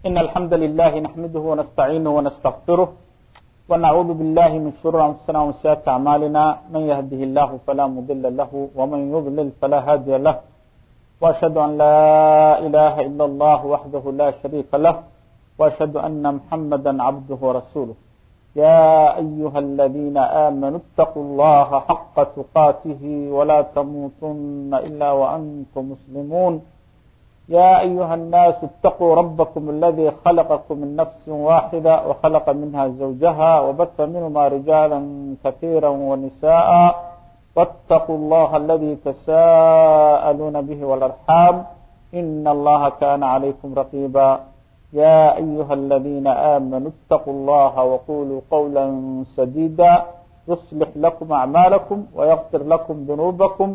إن الحمد لله نحمده ونستعينه ونستغفره ونعوذ بالله من شرور أنفسنا ومن سيئات أعمالنا من يهده الله فلا مضل له ومن يضلل فلا هادي له وأشهد أن لا إله إلا الله وحده لا شريك له وأشهد أن محمدا عبده ورسوله يا أيها الذين آمنوا اتقوا الله حق تقاته ولا تموتن إلا وأنتم مسلمون يا أيها الناس اتقوا ربكم الذي خلقكم من نفس واحدة وخلق منها زوجها وبث منهما رجالا كثيرا ونساء واتقوا الله الذي تساءلون به والأرحام إن الله كان عليكم رقيبا يا أيها الذين آمنوا اتقوا الله وقولوا قولا سديدا يصلح لكم أعمالكم ويغفر لكم ذنوبكم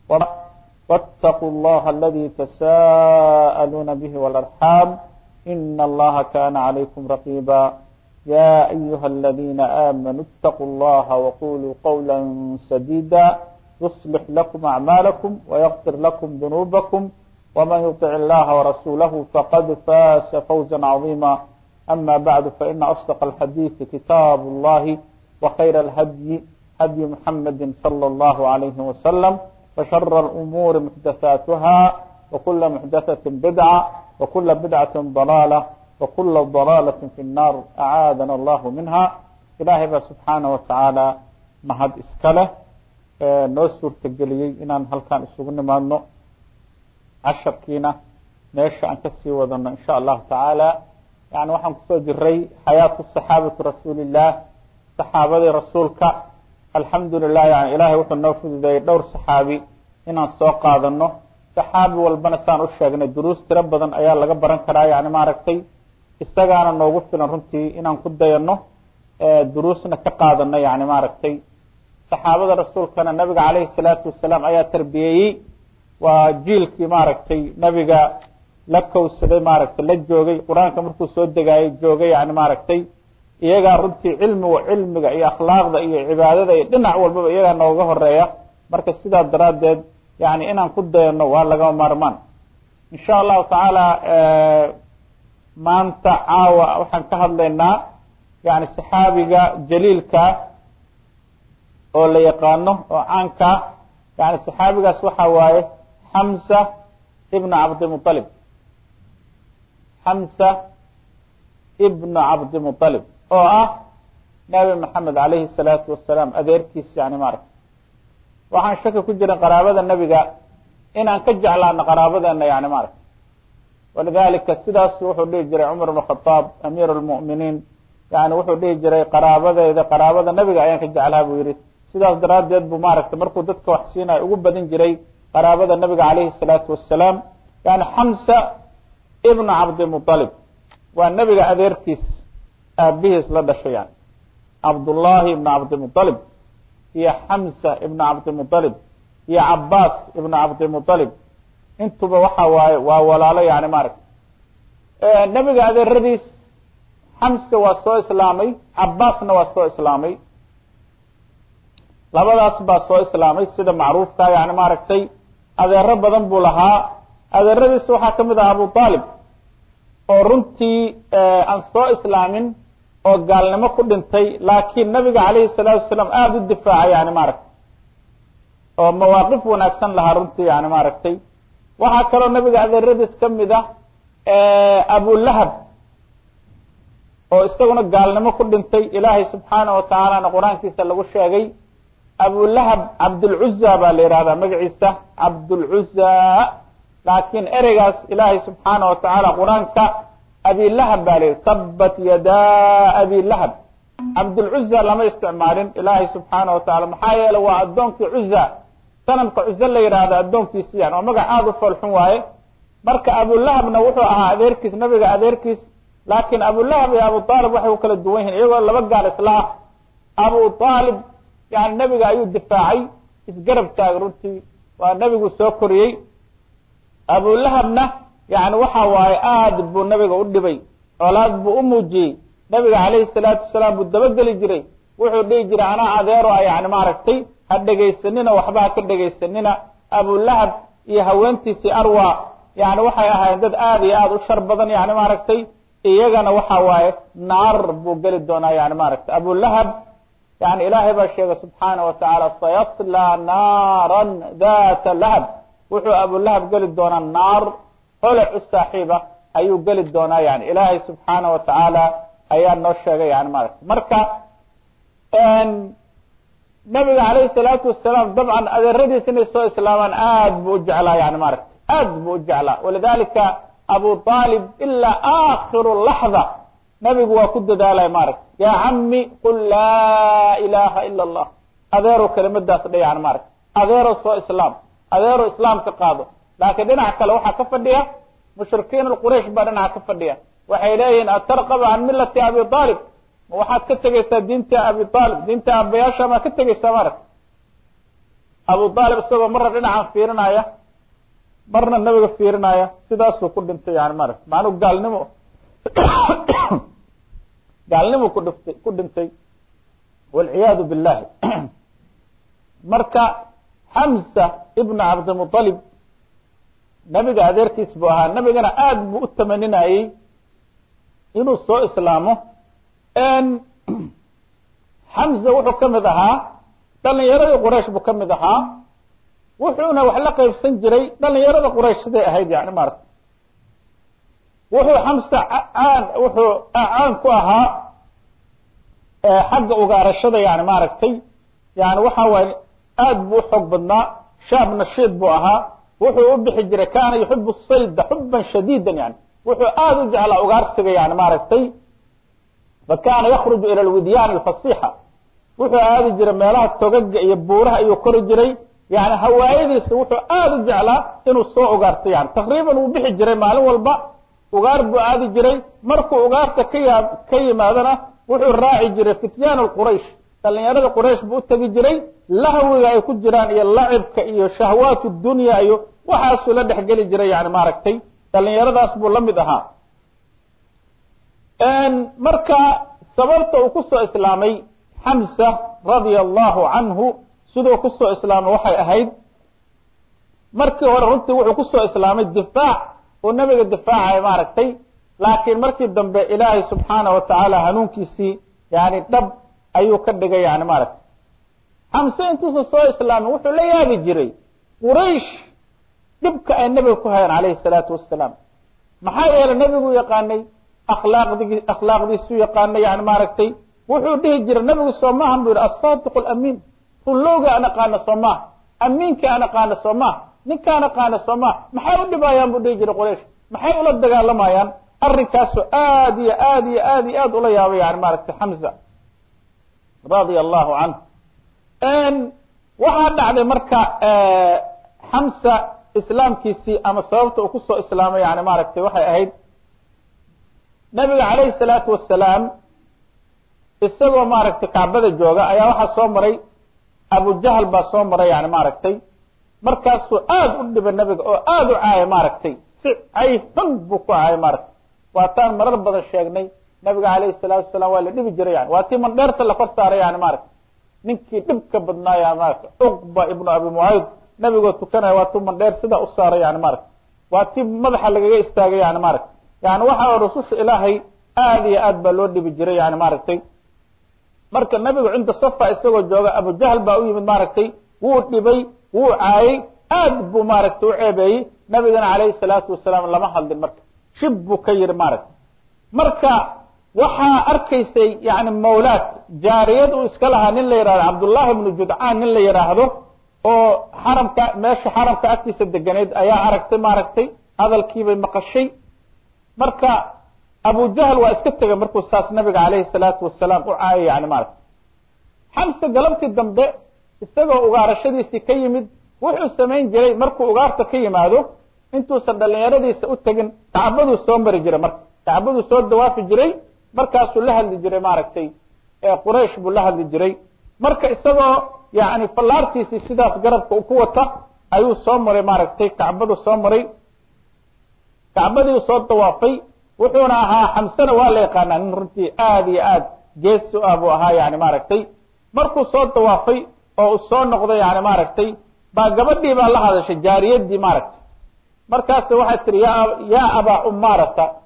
واتقوا الله الذي تساءلون به والأرحام إن الله كان عليكم رقيبا يا أيها الذين آمنوا اتقوا الله وقولوا قولا سديدا يصلح لكم أعمالكم ويغفر لكم ذنوبكم ومن يطع الله ورسوله فقد فاز فوزا عظيما أما بعد فإن أصدق الحديث كتاب الله وخير الهدي هدي محمد صلى الله عليه وسلم وشر الأمور محدثاتها وكل محدثة بدعة وكل بدعة ضلالة وكل ضلالة في النار أعاذنا الله منها إلahay ba سubحaanaه وataعaalى mahad iska leh noo suurtageliyey inaan halkan isugu nimaadno casharkiina meesha aan kasii wadano in shaء الlahu taعaalى yani waxaan kusoo jiray xayaaةu صaxaabaةi rasuuli الlah صaxaabadii rasuulka alxamdu lilah yani ilahay wuxuu noo fududeeyey dhowr saxaabi inaan soo qaadano saxaabi walbana saan u sheegnay duruus tiro badan ayaa laga baran karaa yani maaragtay isagaana noogu filan runtii inaan ku dayano duruusna ka qaadano yani maaragtay saxaabada rasuulkana nabiga caleyhi salaatu wasalaam ayaa tarbiyeeyey waa jiilkii maaragtay nabiga la kowsaday maaragtay la joogay qur-aanka markuu soo degaayay joogay yani maaragtay iyagaa runtii cilmiga cilmiga iyo akhlaaqda iyo cibaadada iyo dhinac walbaba iyagaa nooga horeeya marka sidaa daraaddeed yani inaan ku dayano waa lagama maarmaan in sha allahu tacaala maanta caawa waxaan ka hadlaynaa yani saxaabiga jaliilka oo la yaqaano oo caanka yani saxaabigaas waxa waaye xamsa ibna cabdimualib xamsa ibna cabdimualib oo ah nabi maxamed alayhi الsalaatu wasalaam adeerkiis yani maaragta waxaan shaki ku jirin qaraabada nebiga inaan ka jeclaano qaraabadeena yani maaragta walidalika sidaasu wuxuu dhihi jiray cumar bn khadaab amiir اlmu'miniin yani wuxuu dhihi jiray qaraabadeyda qaraabada nebiga ayaan ka jeclaa buu yihi sidaas daraaddeed buu maaragtay markuu dadka wax siinayo ugu badin jiray qaraabada nebiga alayhi الsalaatu wasalaam yani xamsa ibna cabdimualib waa nebiga adeerkiis aabihiis la dhashay yani cabdullahi ibna cabdimualib iyo xamsa ibna cabdimualib iyo cabaas ibna cabdimualib intuba waxa waaye waa walaalo yani maaragta nebiga adeeradiis xamsa waa soo islaamay cabaasna waa soo islaamay labadaas baa soo islaamay sida macruufka yani maaragtay adeero badan buu lahaa adeeradiis waxaa kamid ah abu aalib oo runtii aan soo islaamin oo gaalnimo ku dhintay laakiin nabiga calayhi salaatu wasalaam aada u difaacay yani maaragtay oo mawaaqif wanaagsan lahaa runtii yani maaragtay waxaa kaloo nabiga adeeradiis kamid ah abulahab oo isaguna gaalnimo ku dhintay ilaahay subxaana watacaalana qur-aankiisa lagu sheegay abulahab cabdulcuza baa la yihahdaa magaciisa cabdulcuza laakiin ereygaas ilaahay subxaana watacaala qur-aanka abilahab baa la yihi tabat yadaa abilahab cabdulcuza lama isticmaalin ilaahay subxaana watacala maxaa yeele waa addoonkii cuza sanamka cuze la yidhaahdo addoonkiisi yani oo magac aada u foolxun waaye marka abulahabna wuxuu ahaa adeerkiis nabiga adeerkiis laakiin abulahab iyo abu aalib waxay ku kala duwan yihiin iyagoo laba gaal isla ah abu aalib yani nebiga ayuu difaacay isgarab taagay runtii waa nebigu soo koriyey abulahabna yani waxa waaye aada buu nabiga u dhibay colaad buu u muujiyey nabiga calayhi salaatu wasalaam buu dabageli jiray wuxuu dhihi jiray anaa adeero a yani maaragtay ha dhegaysanina waxba ha ka dhegaysanina abulahab iyo haweentiisii arwa yani waxay ahaayeen dad aada iyo aada u shar badan yani maaragtay iyagana waxa waaye naar buu geli doonaa yani maaragtay abulahab yani ilaahay baa sheegay subxaana wa tacaala sayaslaa naaran data lahab wuxuu abulahab geli doonaa naar holac u saaxiiba ayuu geli doonaa yani ilaahay subxaana wa tacaala ayaa noo sheegay yani maaragtay marka nabiga alayhi salaatu wasalaam dabcan adeeradiis inay soo islaamaan aad buu u jeclaa yani maaragtay aad buu u jeclaa walidalika abu aalib ilaa akiru laxda nabigu waa ku dadaalay maaragtay ya cami qul laa ilaha ila allah adeerow kelimadaas dha yani maaragtay adeerow soo islaam adeerow islaamka qaado laakiin dhinaca kale waxaa ka fadhiya mushrikiin quraysh baa dhinaca ka fadhiya waxay leeyihiin atarqaba can milati abi aalib ma waxaad ka tegeysaa diinta abi aalib diinta abayaasha maa ka tegeysaa maaragtay abu aalib isagoo marna dhinacan fiirinaya marna nabiga fiirinaya sidaasuu ku dhintay yani maaragtay macnuu gaalnimo gaalnimo ku dhiftay ku dhintay walciyaadu billahi marka xamsa ibnu cabdimualib nabiga adeerkiis buu ahaa nabigana aad buu u tamaninayey inuu soo islaamo xamza wuxuu ka mid ahaa dhalinyaradii quraysh buu ka mid ahaa wuxuuna wax la qaybsan jiray dhalinyarada quraysh siday ahayd yani maaragtay wuxuu xamsa caan wuxuu caan ku ahaa xagga ugaarashada yani maaragtay yani waxa waaye aad buu uxoog badnaa shaab nashiid buu ahaa wuxuu u bixi jiray kana yuxibu sayda xuban shadiida yani wuxuu aad u jeclaa ugaarsiga yani maaragtay fakana yakruju ila lwidyan alfasixa wuxuu aadi jiray meelaha togaga iyo buuraha ayuu kori jiray yani hawaayadiisa wuxuu aad u jeclaa inuu soo ugaarto yani taqriiban wuu bixi jiray maalin walba ugaar buu aadi jiray markuu ugaarta ka ya ka yimaadana wuxuu raaci jiray fityaan quraysh dhalinyarada quraysh buu utegi jiray lahwiga ay ku jiraan iyo lacibka iyo shahwaat dunya iyo waxaasuu la dhexgeli jiray yani maaragtay dhalinyaradaas buu la mid ahaa marka sababta uu kusoo islaamay xamsa radia allahu canhu siduu kusoo islaamay waxay ahayd markii hore runtii wuxuu kusoo islaamay difaac uu nabiga difaacaya maaragtay laakiin markii dambe ilaahay subxaana wa tacaala hanuunkiisii yani dhab ayuu ka dhigay yani maaragtay xamse intuusa soo islaamin wuxuu la yaabi jiray quraysh dhibka ay nabiga ku hayaan calayhi salaatu wasalaam maxaa yeelay nabigu yaqaanay akhlaaqdi akhlaaqdiisuu yaqaanay yani maaragtay wuxuu dhihi jiray nabigu soo maahan bu yihi asadiq alamiin runlowga aan aqaana soo maaha amiinka aan aqaana soo maaha ninkaan aqaana soo maaha maxay u dhibayaan buu dhihi jiray quraysh maxay ula dagaalamayaan arrinkaasoo aad iyo aad iyo aad iyo aad ula yaabay yani maaragtay xamza radia allahu canhu waxaa dhacday marka xamsa islaamkiisii ama sababta uu kusoo islaamay yani maaragtay waxay ahayd nabiga calayhi salaatu wasalaam isagoo maaragtay kacbada jooga ayaa waxaa soo maray abujahal baa soo maray yani maaragtay markaasuu aad u dhibay nabiga oo aad u caayay maaragtay si cay xun buu ku caayay maaragtay waataan marar badan sheegnay nabiga calayhi salaatu wasalaam waa la dhibi jiray yani waa tii mandheerta la kor saaray yani maaragtay ninkii dhibka badnaaya maaragtay cuqba ibnu abi mucayd nabigoo tukanaya waa tuu mandheer sidaa u saaray yani maaragtay waa tii madaxa lagaga istaagay yani maaragtay yani waxa rususha ilaahay aad iyo aad baa loo dhibi jiray yani maaragtay marka nabigu cinda safa isagoo jooga abujahl baa u yimid maaragtay wuu dhibay wuu caayay aad buu maaragtay u ceebeeyey nabigana calayhi salaatu wasalaam lama hadlin marka shib buu ka yihi maaragtay marka waxaa arkaysay yani mawlaad jaariyad uu iska lahaa nin la yihahdo cabdullahi ibnu judcaan nin la yidhaahdo oo xaramka meesha xaramka agtiisa deganeyd ayaa aragtay maaragtay hadalkiibay maqashay marka abujahl waa iska tegay markuu saas nabiga calayhi salaatu wasalaam u caayay yani maaragtay xamse galabtii dambe isagoo ugaarashadiisii ka yimid wuxuu samayn jiray markuu ugaarta ka yimaado intuusan dhalinyaradiisa u tegin kacbaduu soo mari jiray marka kacbaduu soo dawaafi jiray markaasuu la hadli jiray maaragtay quraysh buu la hadli jiray marka isagoo yani fallaartiisii sidaas garabka ku wata ayuu soo maray maaragtay kacbadu soo maray kacbadii soo dawaafay wuxuuna ahaa xamsena waa la yaqaanaa nin runtii aad iyo aad geesi u ah buu ahaa yani maaragtay markuu soo dawaafay oo uu soo noqday yani maaragtay baa gabadhii baa la hadashay jaariyadii maaragtay markaas waxay tihi ya yaa abaa umaarata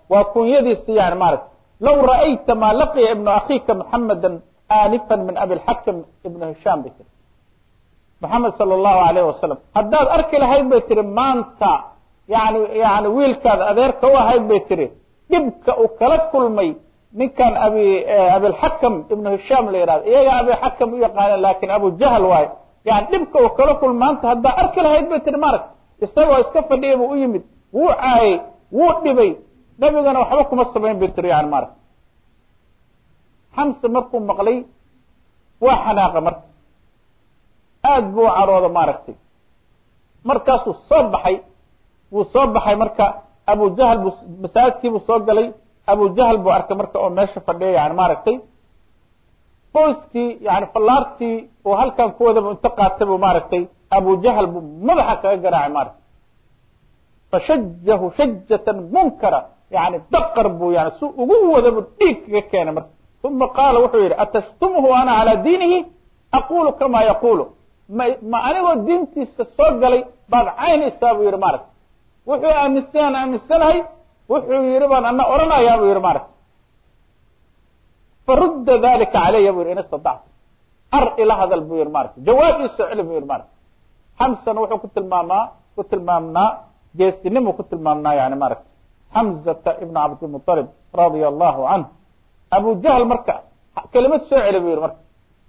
waa kunyadiisi yani maarata low ra'ayta maa laqiya ibnu akhiika muxameda aanifan min abilxakam ibnu hishaam bay tiri maxamed sala allahu alayh wasalam haddaad arki lahayd bay tihi maanta yani yani wiilkaad adeerka u ahayd bay tihi dhibka uu kala kulmay ninkan abi abilxakam ibnu hishaam la yihahdo iyaga abilxakam u yaqaaneen lakin abu jahl waayo yani dhibka uu kala kulmay maanta haddaa arki lahayd bay tihi marag isagoo iska fadhiya buu u yimid wuu caayay wuu dhibay nabigana waxba kuma samayn bay tiri yani marag xamse markuu maqlay waa xanaaqa marka aada buu u carooda maaragtay markaasuu soo baxay wuu soo baxay marka abu jahl bu masaajidkiibuu soo galay abu jahl buu arkay marka oo meesha fadhiya yani maaragtay qoyskii yani fallaartii uu halkan ku wadaba inta qaatay bu maaragtay abu jahl buu madaxa kaga garaacay maaragtay fashajahu shajatan munkara yani daqar buu yani si ugu wadabu dhiig kaga keenay marka uma qaala wuxuu yihi atashtumhu ana calaa diinihi aqulu kama yaqulu ma ma anigoo diintiisa soo galay baad caynaysaa buu yihi maaragta wuxuu aaminsan aaminsanahay wuxuu yihi baan ana oranayaa buu yihi maaragta farudda dalika calaya bu yihi in istadacta ar ila hadal buu yihi maaragta jawaab ii soo celi buu yihi maaragta xamsana wuxuu ku tilmaamaa ku tilmaamnaa geesinimuu ku tilmaamnaa yani maaragta xamzata ibna cabdilmuطalib radia allahu canhu abu jahl marka kelimad soo celi buu yihi marka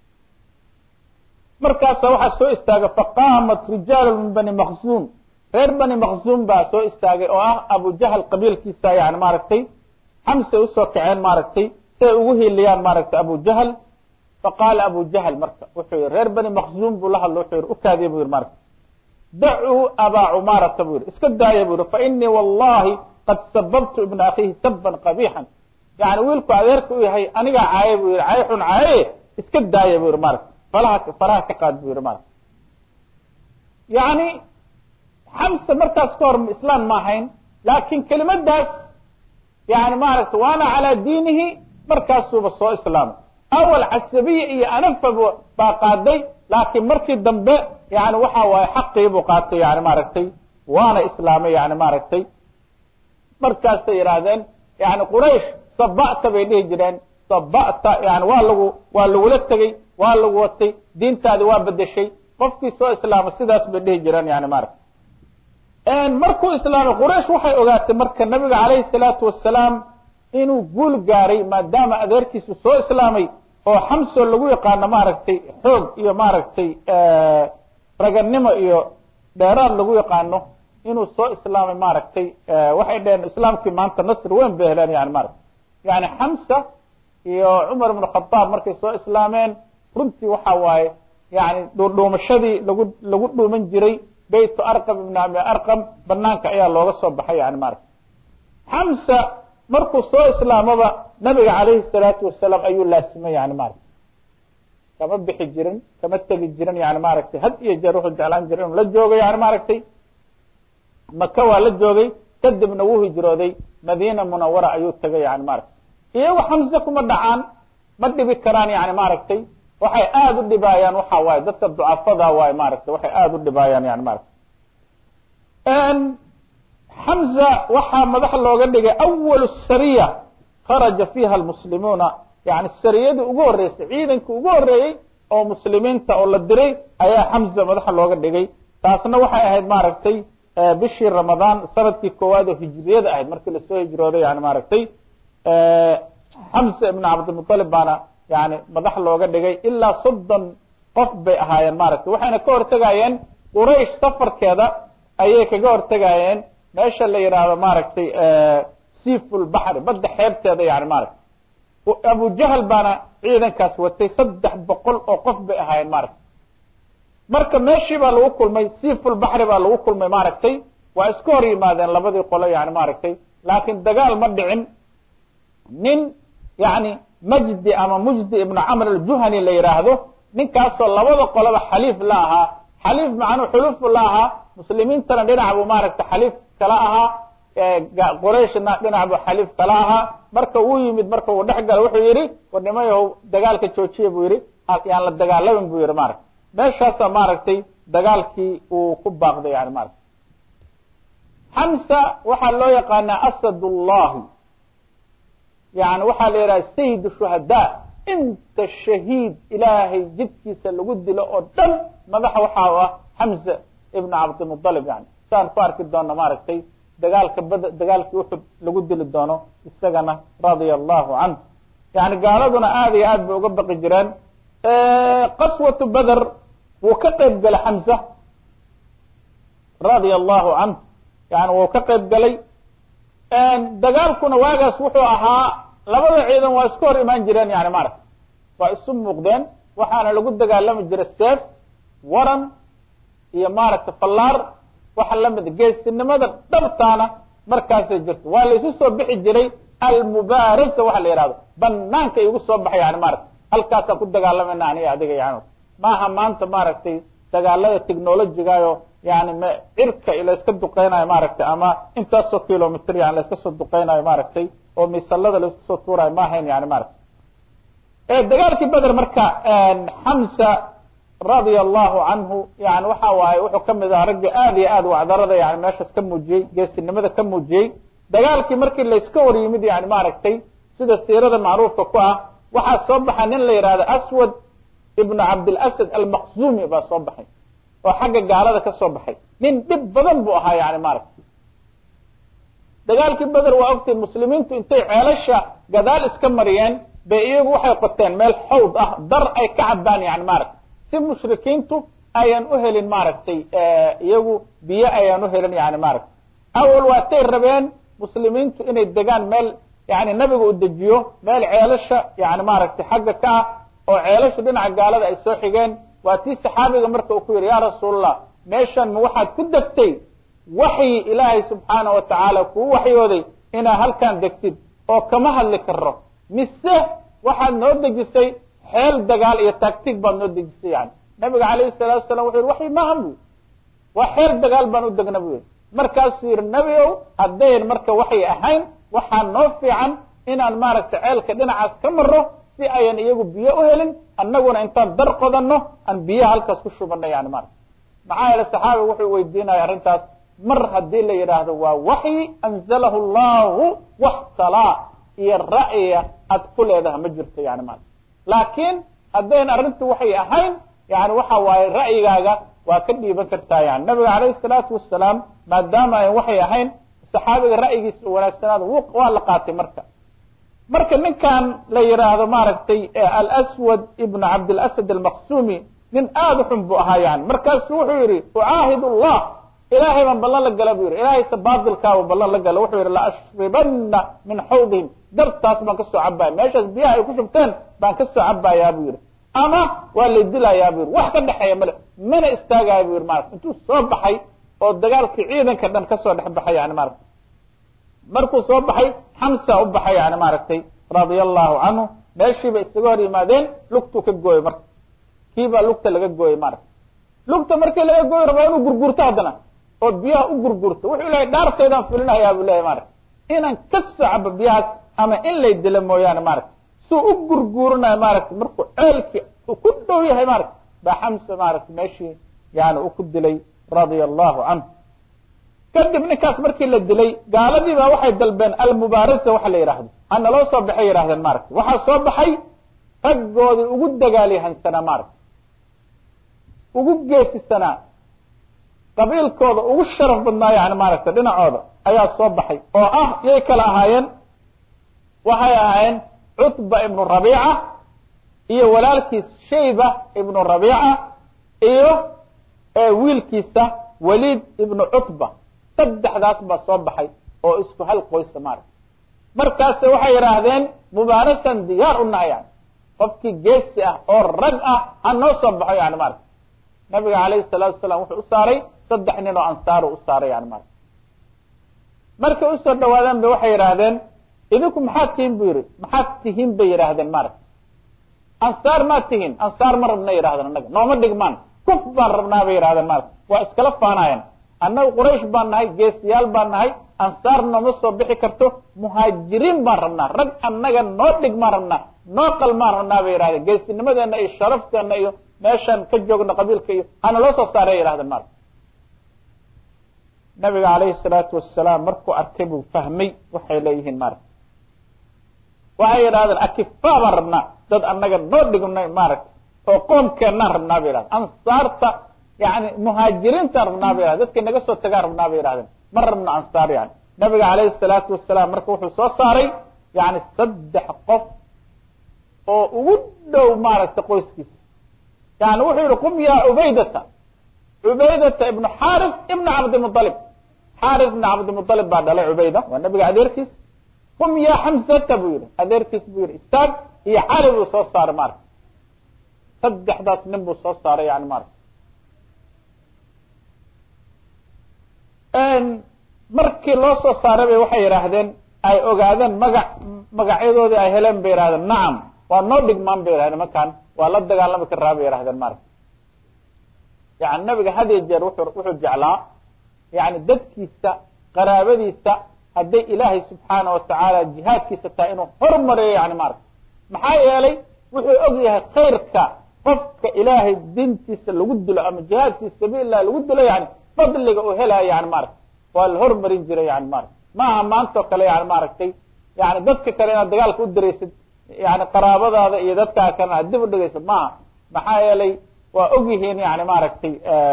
markaasa waxaa soo istaagay faqaamat rijaalu min bani maqzuum reer bani maqzuum baa soo istaagay oo ah abu jahl qabiilkiisa yani maaragtay xamsay usoo kaceen maaragtay siay ugu hiiliyaan maaragtay abu jahl faqaala abu jahl marka wuxuu yihi reer bani maqzuum buu la hadlo wuxuu yihi ukaadiya bu yihi marka dacuu abaa cumaarata buu yihi iska daaya bu yihi fainii wallahi qad sababtu ibna akhiihi saban qabixan yani wiilku adeerka u yahay anigaa caaye bu yihi caaye xun caaye iska daaya bu yihi maaragta falaha faraha ka qaad bu yihi maaragta yani xamse markaas ka hor islaan ma ahayn laakin kelimadaas yani maaragta waana calaa diinihi markaasuuba soo islaamay awal casabiya iyo anafa baa qaaday laakiin markii dambe yani waxa waaye xaqii buu qaatay yani maaragtay waana islaamay yani maaragtay markaasay yidhaahdeen yani quraysh saba'ta bay dhihi jireen saba'ta yani waa lagu waa lagula tegey waa lagu watay diintaadi waa bedeshay qofkii soo islaamay sidaas bay dhihi jireen yani maaragta markuu islaamay quraysh waxay ogaatay marka nabiga calayhi salaatu wasalaam inuu guul gaaray maadaama adeerkiisu soo islaamay oo xamso lagu yaqaano maaragtay xoog iyo maaragtay raganimo iyo dheeraad lagu yaqaano inuu soo islaamay maaragtay waxay dheheen islaamkii maanta nasri weyn bay heleen yani maaragta yani xamsa iyo cumar ibnu khadaab markay soo islaameen runtii waxa waaye yani dhuudhuumashadii lagu lagu dhuuman jiray baytu arqam ibn abi arqam banaanka ayaa looga soo baxay yani maaragta xamsa markuu soo islaamaba nabiga calayhi salaatu wasalaam ayuu laasimay yani maaragta kama bixi jirin kama tegi jirin yani maaragtay had iyo jeer wuxuu jeclaan jiray inuu la joogo yani maaragtay maka waa la joogay kadibna wuu hijrooday madiina munawara ayuu tegay yani maaragtay iyagu xamse kuma dhacaan ma dhibi karaan yani maaragtay waxay aada u dhibaayaan waxa waaye dadka ducafada waaye maaragtay waxay aada u dhibaayaan yani maaragtay xamza waxaa madax looga dhigay awalu sariya kharaja fiiha almuslimuuna yani sariyadii ugu horreysay ciidankii ugu horreeyey oo muslimiinta oo la diray ayaa xamza madaxa looga dhigay taasna waxay ahayd maaragtay bishii ramadaan sanadkii koowaad oo hijriyada ahayd markii lasoo hijrooday yani maaragtay xamza ibn cabdilmuطalib baana yani madax looga dhigay ilaa soddon qof bay ahaayeen maaragtay waxayna ka hortegayeen quraysh safarkeeda ayay kaga hortegayeen meesha la yidhaahdo maaragtay sifulbaxri badda xeebteeda yani maaragtay abu jahl baana ciidankaas watay saddex boqol oo qof bay ahaayeen maaragtay marka meeshii baa lagu kulmay sifulbaxri baa lagu kulmay maaragtay waa isku hor yimaadeen labadii qolo yani maaragtay laakiin dagaal ma dhicin nin yani majdi ama mujdi ibnu camr aljuhani la yidhaahdo ninkaasoo labada qoloba xaliif la ahaa xaliif macnuu xulufu la ahaa muslimiintana dhinac buu maaragtay xaliif kala ahaa qurayshna dhinac buu xaliif kala ahaa marka uu yimid marka uu dhex gala wuxuu yihi war nimayahow dagaalka joojiya buu yihi yaan la dagaalamin buu yihi maaragtay meeshaasa maaragtay dagaalkii uu ku baaqday yani maaragtay xamsa waxaa loo yaqaanaa asadullahi yani waxaa la yidhaha sayid shuhadaa inta shahiid ilaahay jidkiisa lagu dilo oo dhan madaxa waxaa u ah xamza ibn cabdimualib yani saan ku arki doono maaragtay dagaalka bad dagaalkii uxud lagu dili doono isagana radia allahu canh yani gaaladuna aad iyo aad bay uga baqi jireen qaswatu beder wuu ka qeyb galay xamza radia allahu canh yani wuu ka qeyb galay dagaalkuna waagaas wuxuu ahaa labada ciidan waa iska hor imaan jireen yani maaragta waa isu muuqdeen waxaana lagu dagaalami jiray seef waran iyo maaragta fallaar waxa lamid geesinimada dhabtaana markaasay jirto waa la isu soo bixi jiray almubaarasa waxa la yihahdo banaanka igu soo baxay yani maaragta halkaasaan ku dagaalamayna aniga adiga yani maaha maanta maaragtay dagaalada technologigayo yani m cirka layska duqeynayo maaragtay ama intaasoo kilomitr yani layska soo duqeynayo maaragtay oo misalada laisku soo tuurayo ma ahayn yani maaragta dagaalkii beder marka xamsa radia allahu canhu yani waxa waaye wuxuu kamid ahaa ragga aad iyo aad wacdarada yani meeshaas ka muujiyey geesinimada ka muujiyey dagaalkii markii layska hor yimid yani maaragtay sida siirada macruufka ku ah waxaa soo baxay nin la yihahdo aswad ibnu cabdilasad almaqzumi baa soo baxay oo xagga gaalada ka soo baxay nin dhib badan buu ahaa yani maaragtay dagaalkii beder waa ogtay muslimiintu intay ceelasha gadaal iska mariyeen bay iyagu waxay qoteen meel xawd ah dar ay ka cabaan yani maaragtay si mushrikiintu ayaan u helin maaragtay iyagu biyo ayaan u helin yani maaragtay awal waatay rabeen muslimiintu inay degaan meel yani nabiga u dejiyo meel ceelasha yani maaragtay xagga ka ah oo ceelashu dhinaca gaalada ay soo xigeen waa tii saxaabiga marka uu ku yidhi ya rasuulallah meeshan ma waxaad ku degtay waxyi ilaahay subxaana wa tacaala kuu waxyooday inaad halkan degtid oo kama hadli karo mise waxaad noo dejisay xeel dagaal iyo tactig baad noo dejisay yani nabiga calayhi salatu wasalam wuxu yihi waxyi maahan bu waa xeel dagaal baan u degna bu yihi markaasuu yihi nebi ow haddayn marka waxay ahayn waxaa noo fiican inaan maaragtay ceelka dhinacaas ka maro si ayan iyagu biyo u helin annaguna intaan dar qodanno aan biyaha halkaas ku shubano yani maarata maxaa yeele saxaabiga wuxuu weydiinaya arrintaas mar haddii la yidhaahdo waa waxyi anzalahu allahu waxtalaa iyo ra'yiga aad ku leedaha ma jirto yani maarata laakiin haddayn arrintu waxay ahayn yani waxa waaye ra'yigaaga waa ka dhiiban kartaa yani nabiga calayhi salaatu wasalaam maadaama ayn waxay ahayn saxaabiga ra'yigiisa u wanaagsanaada waa la qaatay marka marka ninkan la yidhaahdo maaragtay alswad ibnu cabdilasad almaqsumi nin aada u xun buu ahaa yani markaasu wuxuu yihi ucaahid llah ilaahay baan ballan la gala bu yihi ilaahayse baadilkaaba ballan la gala wuxuu yihi laashribana min xawdihim dartaas baan kasoo cabaya meeshaas biyaha ay ku shubteen baan kasoo cabayaa bu yihi ama waa la dilayaa bu yihi wax ka dhexeeya male mana istaagaya bu yihi marata intuu soo baxay oo dagaalkii ciidanka dhan kasoo dhex baxay yani maarata markuu soo baxay xamsa u baxay yani maaragtay radia allahu canhu meeshiiba isaga hor yimaadeen lugtuu ka gooyey marka kiibaa lugta laga gooyey maarata lugta markii laga gooyi rabaa inuu gurgurto haddana oo biyaha u gurgurto wuxuu ilahay dhaarteedaan fulinahayaa bu leyahy maarata inaan ka soo cabo biyahaas ama in lay dilo mooyaane maarata suu u gurguurinayo maaragta markuu ceelkii uu ku dhow yahay maarata baa xamsa maarata meeshii yani u ku dilay radia allahu canhu kadib ninkaas markii la dilay gaaladii baa waxay dalbeen almubaarasa waxa la yidhaahdo hana loo soo baxay yidhahdeen maaragta waxaa soo baxay raggoodii ugu dagaalyahansanaa maaragta ugu geesisanaa qabiilkooda ugu sharaf badnaa yani maaragta dhinacooda ayaa soo baxay oo ah yay kala ahaayeen waxay ahaayeen cutba ibnu rabiica iyo walaalkiis shayba ibnu rabiica iyo wiilkiisa waliid ibnu cutba saddexdaas baa soo baxay oo isku hal qoysa maaragta markaase waxay yidhaahdeen mubaarasan diyaar u nahay yani qofkii geesi ah oo rag ah ha noo soo baxo yani maarata nabiga calayhi salaatu wasalaam wuxuu u saaray saddex nin oo ansaaru u saaray yani maarata markay usoo dhawaadeen ba waxay yidhaahdeen idinku maxaad tihin bu yihi maxaad tihin bay yidhaahdeen maarata ansaar maad tihin ansaar ma rabna yidhahdeen annaga nooma dhigmaan kuf baan rabnaa bay yidhahdeen maarata waa iskala faanaayeen annaga quraysh baan nahay geesiyaal baan nahay ansaar nooma soo bixi karto muhaajiriin baan rabnaa rag annaga noo dhigmaan rabnaa noo qalmaan rabnaa bay yidhahdeen geesinimadeena iyo sharafteena iyo meeshaan ka joogna qabiilka iyo hana loo soo saaray yidhahdeen maarata nabiga calayhi salaatu wasalaam markuu arkay buu fahmay waxay leeyihiin maarata waxay yidhahdeen akifaa baan rabnaa dad annaga noo dhignay maaragtay oo qoomkeennaan rabnaa bay yidhahdeen ansaarta yani muhaajiriintaan rabnaa bay yidhahdeen dadkii naga soo tagaan rabnaa bay yidhahdeen ma rabno ansaar yani nabiga calayhi salaatu wasalaam marka wuxuu soo saaray yani saddex qof oo ugu dhow maaragtay qoyskiisa yani wuxuu yihi qum yaa cubaydata cubaydata ibnu xaris ibna cabdimualib xaris ibna cabdimualib baa dhalay cubayda waa nabiga adeerkiis qum yaa xamsata buu yihi adeerkiis buu yihi istaag iyo cali buu soo saaray maarata saddexdaas nin buu soo saaray yani maarata markii loo soo saaray bay waxay yidhaahdeen ay ogaadeen magac magacyadoodii ay heleen bay yihahdeen nacam waa noo dhigmaan bay yihahdeen markaan waa la dagaalami karaa bay yihahdeen maarata yani nabiga had iyo jeer wuxuu wuxuu jeclaa yani dadkiisa qaraabadiisa hadday ilaahay subxaana watacaala jihaadkiisa tahay inuu hormariyo yani maarata maxaa yeelay wuxuu og yahay khayrka qofka ilaahay diintiisa lagu dilo ama jihaad fi sabiililah lagu dilo yani fadliga uu helayo yani maarata waa la hormarin jiray yani maarata maaha maantao kale yani maaragtay yani dadka kale inaad dagaalka u diraysid yani qaraabadaada iyo dadkaa kalena aad dib u dhigaysid maaha maxaa yeelay waa og yihiin yani maaragtay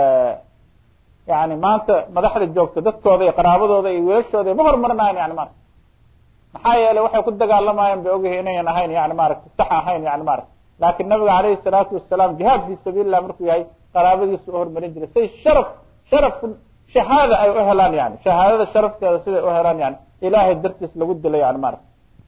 yani maanta madaxda joogta dadkooda iyo qaraabadooda iyo wiilashooda ma hormarinayan yani maarata maxaa yeelay waxay ku dagaalamayaan bay ogyihiin inayan ahayn yani maaragtay sax ahayn yani maarata laakin nabiga calayhi salaatu wasalaam jihaad fi sabiililah markuu yahay qaraabadiisu u hormarin jiray say sharaf sharafku shahaada ay u helaan yani shahaadada sharafteeda siday u helaan yani ilaahay dartiis lagu dilo yani maarata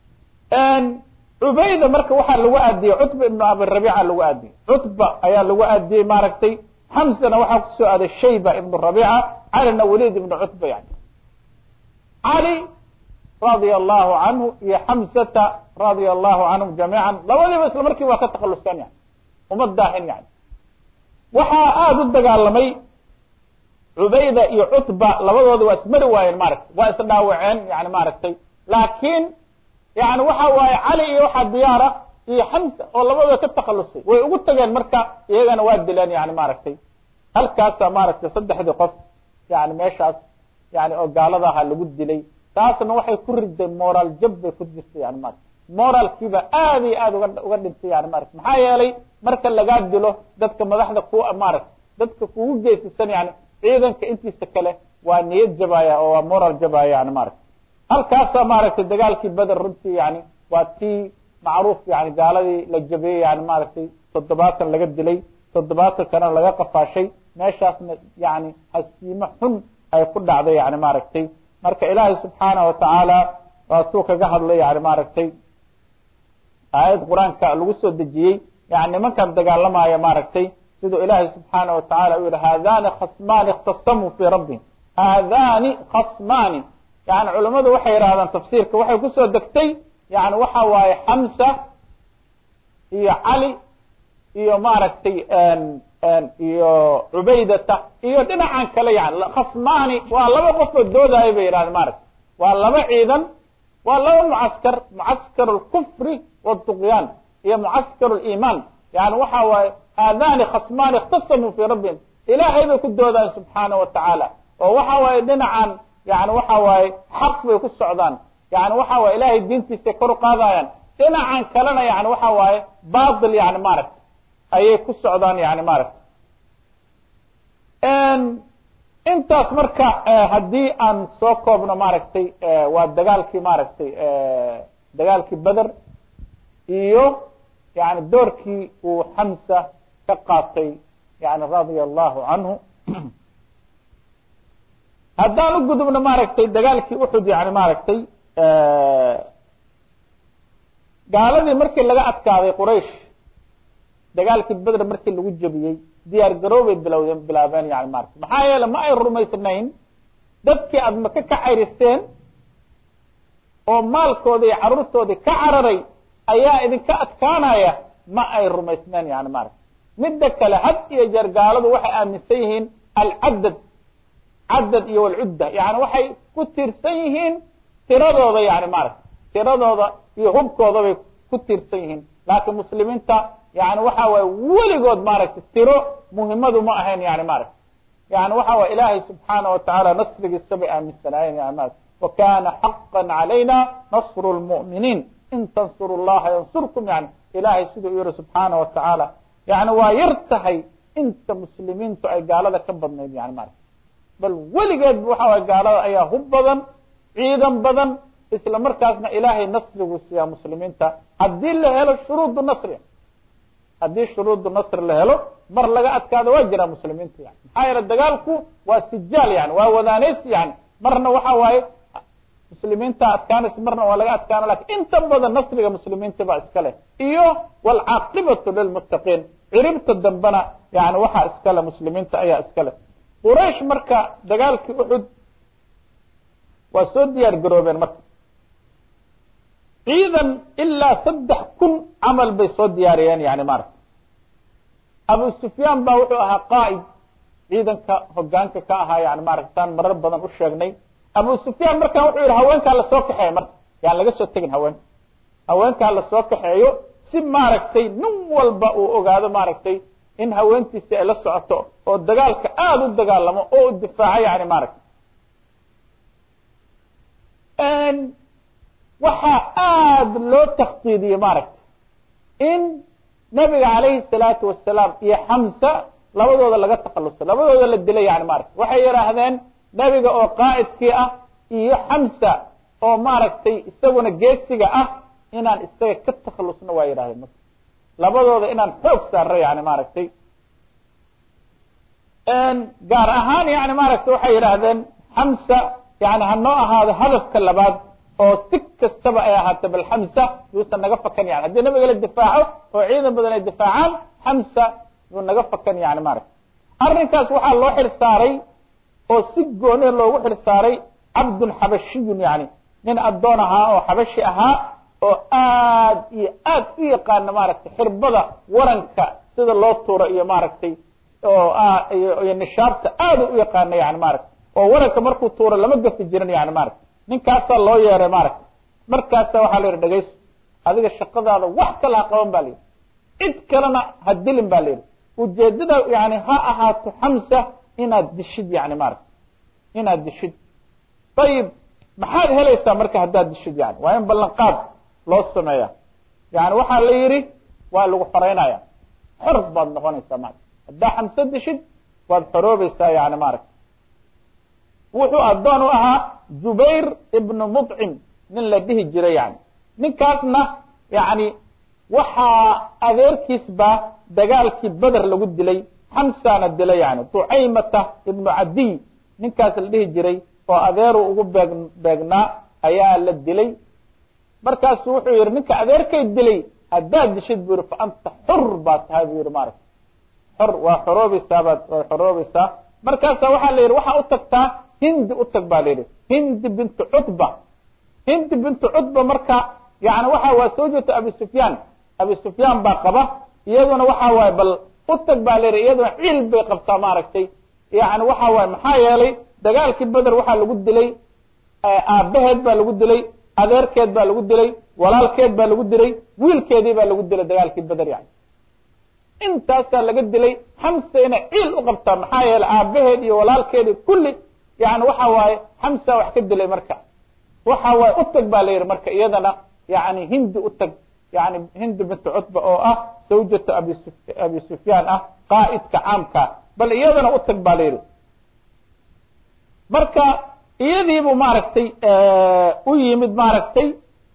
cubayda marka waxaa lagu aadiyey cutba ibnu abirabiica lagu aadiyey cutba ayaa lagu aadiyey maaragtay xamsana waxaa kusoo aaday shayba ibnu rabiica calina waliid ibnu cutba yani cali radia allahu canhu iyo xamsata radia allahu canhum jamiican labadiiba isla markii waa ka takhaluseen yani uma daahin yani waxaa aada u dagaalamay cubayda iyo cutba labadooda waa ismari waayeen maaragtay waa isdhaawaceen yani maaragtay laakiin yani waxa waaye cali iyo waxaa diyaara iyo xamsa oo labadooda ka takhalusay way ugu tageen marka iyagana waa dileen yani maaragtay halkaasa maaragtay saddexdii qof yani meeshaas yani oo gaalada ahaa lagu dilay taasna waxay ku riday moraal jab bay ku jirtay yani maarata moraalkiiba aad iyo aad uga uga dhintay yani maarata maxaa yeelay marka lagaa dilo dadka madaxda ku maarata dadka kugu geysisan yani ciidanka intiisa kale waa niyad jabaya oo waa moral jabaya yani maarata halkaasaa maaragtay dagaalkii beder runtii yani waa tii macruuf yani gaaladii la jabiyey yani maaragtay toddobaatan laga dilay toddobaatan kana laga qafaashay meeshaasna yani hasiimo xun ay ku dhacday yani maaragtay marka ilaahay subxaana watacaala waatuu kaga hadlay yani maaragtay aayad qur-aanka lagu soo dejiyey yani nimankan dagaalamaya maaragtay siduu ilaahay subxaana watacaala u yihi haadani khasmaani ikhtasamuu fii rabbihim haadani khasmaani yani culamadu waxay yidhahdaan tafsiirka waxay kusoo degtay yani waxa waaye xamsa iyo cali iyo maaragtay iyo cubaydata iyo dhinacan kale yani khasmaani waa laba qofoo doodaayo bay yidhahdeen maaragta waa laba ciidan waa laba mucaskar mucaskar اlkufri wالطuqyaan iyo mucaskar اliimaan yani waxa waaye haadani khasmaani اkhtasamuu fii rabbihim ilaahay bay ku doodaan subxaana watacaala oo waxa waaye dhinacan yani waxa waaye xaq bay ku socdaan yani waxa waye ilahay diintiisay kor u qaadayaan dhinacan kalena yani waxa waaye batil yani maaragta ayay ku socdaan yani maaragta intaas marka haddii aan soo koobno maaragtay waa dagaalkii maaragtay dagaalkii beder iyo yani doorkii uu xamsa ka qaatay yani radia allahu canhu haddaan u gudubno maaragtay dagaalkii uxud yani maaragtay gaaladii markii laga adkaaday quraysh dagaalkii beder markii lagu jebiyey diyaar garoobay bilowdeen bilaabeen yani maarata maxaa yeele ma ay rumaysnayn dadkii aad maka ka cayristeen oo maalkoodii iyo carruurtoodii ka cararay ayaa idinka adkaanaya ma ay rumaysnayn yani maarata midda kale had iyo jeer gaaladu waxay aaminsan yihiin alcadad cadad iyo walcudda yani waxay ku tiirsan yihiin tiradooda yani maarata tiradooda iyo hubkooda bay ku tiirsan yihiin laakiin muslimiinta yani waxa waye weligood maaragtay tiro muhimadu ma ahayn yani maaragta yani waxa waye ilaahay subxaana watacaala nasrigiisa bay aaminsanaayeen yani maarata wakana xaqa calayna nasru lmu'miniin in tansuru llaha yansurkum yani ilahay siduu u yihi subxaana watacaala yani waa yar tahay inta muslimiintu ay gaalada ka badnayd yani maarata bal weligeedba waxa waye gaalada ayaa hub badan ciidan badan isla markaasna ilaahay nasrigu siiyaa muslimiinta haddii la helo shuruudu nasri haddii shuruudu nasri la helo mar laga adkaado waa jiraa muslimiinta yani maxaa yeele dagaalku waa sijaal yani waa wadaanays yani marna waxa waaye muslimiinta adkaanaysa marna waa laga adkaana lakin inta badan nasriga muslimiinta baa iska leh iyo waalcaaqibatu lilmuttaqiin ciribta dambena yani waxaa iskale muslimiinta ayaa iska leh quraysh marka dagaalkii uxud waa soo diyaar garoobeen marka ciidan ilaa saddex kun camal bay soo diyaariyeen yani maarata abu sufyaan baa wuxuu ahaa qaa'id ciidanka hogaanka ka ahaa yani maarata saan marar badan u sheegnay abu sufyaan markan wuxuu yihi haweenkaa lasoo kaxeeyo marka yaan laga soo tegin haweenka haweenkaa lasoo kaxeeyo si maaragtay nin walba uu ogaado maaragtay in haweentiisi ay la socoto oo dagaalka aada u dagaalamo oo u difaaco yani maaragtay waxaa aada loo takdiidiyey maaragtay in nabiga calayhi salaatu wasalaam iyo xamsa labadooda laga takhaluso labadooda la dilay yani maaragtay waxay yidhaahdeen nabiga oo qaa'idkii ah iyo xamsa oo maaragtay isaguna geesiga ah inaan isaga ka takhalusno waa yidhahdeen marka labadooda inaan xoog saarno yani maaragtay gaar ahaan yani maaragtay waxay yidhaahdeen xamsa yani hanoo ahaado hadafka labaad oo si kastaba ay ahaata bal xamsa yuusan naga fakan yani haddii nabiga la difaaco oo ciidan badan ay difaacaan xamsa yuu naga fakan yani maaragtay arrinkaas waxaa loo xil saaray oo si gooni loogu xil saaray cabdun xabashiyun yani nin addoon ahaa oo xabashi ahaa oo aad iyo aad u yaqaana maaragtay xirbada waranka sida loo tuuro iyo maaragtay oo iyo nishaabta aad u yaqaana yani maaragtay oo waranka markuu tuuro lama gafi jirin yani maaragtay ninkaasaa loo yeeray maaragtay markaasa waxaa la yidhi dhegayso adiga shaqadaada wax kala ha qaban ba la yidhi cid kalena ha dilin ba la yidhi ujeedada yani ha ahaato xamsa inaad dishid yani maaragtay inaad dishid ayib maxaad helaysaa marka haddaad dishid yani waa in ballanqaad loo sameeya yani waxaa la yidhi waa lagu xoreynaya xor baad noqonaysaa maarata haddaa xamse dishid waad xoroobaysaa yani maaragta wuxuu addoon u ahaa jubayr ibnu mudcim nin la dhihi jiray yani ninkaasna yani waxaa adeerkiisba dagaalkii beder lagu dilay xamsana dilay yani ducaymata ibnu cadiy ninkaas la dhihi jiray oo adeeru ugu beeg beegnaa ayaa la dilay markaasu wuxuu yihi ninka adeerkay dilay haddaad dishid bu yihi fa anta xur baa tahay bu yihi maaragta xor waa xoroobaysaa baad waa xoroobaysaa markaasa waxaa la yidhi waxaa u tagtaa hindi u tag ba la yidhi hindi bintu cutba hindi bintu cutba marka yani waxa waa soo jeeta abi sufyaan abi sufyaan baa qaba iyaduna waxa waaye bal u tag baa la yidhi iyaduna ciil bay qabtaa maaragtay yani waxa waaye maxaa yeelay dagaalkii beder waxaa lagu dilay aabaheed baa lagu dilay adeerkeed baa lagu dilay walaalkeed baa lagu dilay wiilkeedii baa lagu dilay dagaalkii beder yani intaasaa laga dilay xamsa inay ciil u qabtaa maxaa yeelay aabaheed iyo walaalkeedi kulli yani waxa waaye xamsa wax ka dilay marka waxa waaye u tag baa la yidhi marka iyadana yani hindi u tag yani hindi bintu cutba oo ah sawjata abi su abi sufyaan ah qaa'idka caamka bal iyadana u tag baa la yidhi marka iyadiibuu maaragtay u yimid maaragtay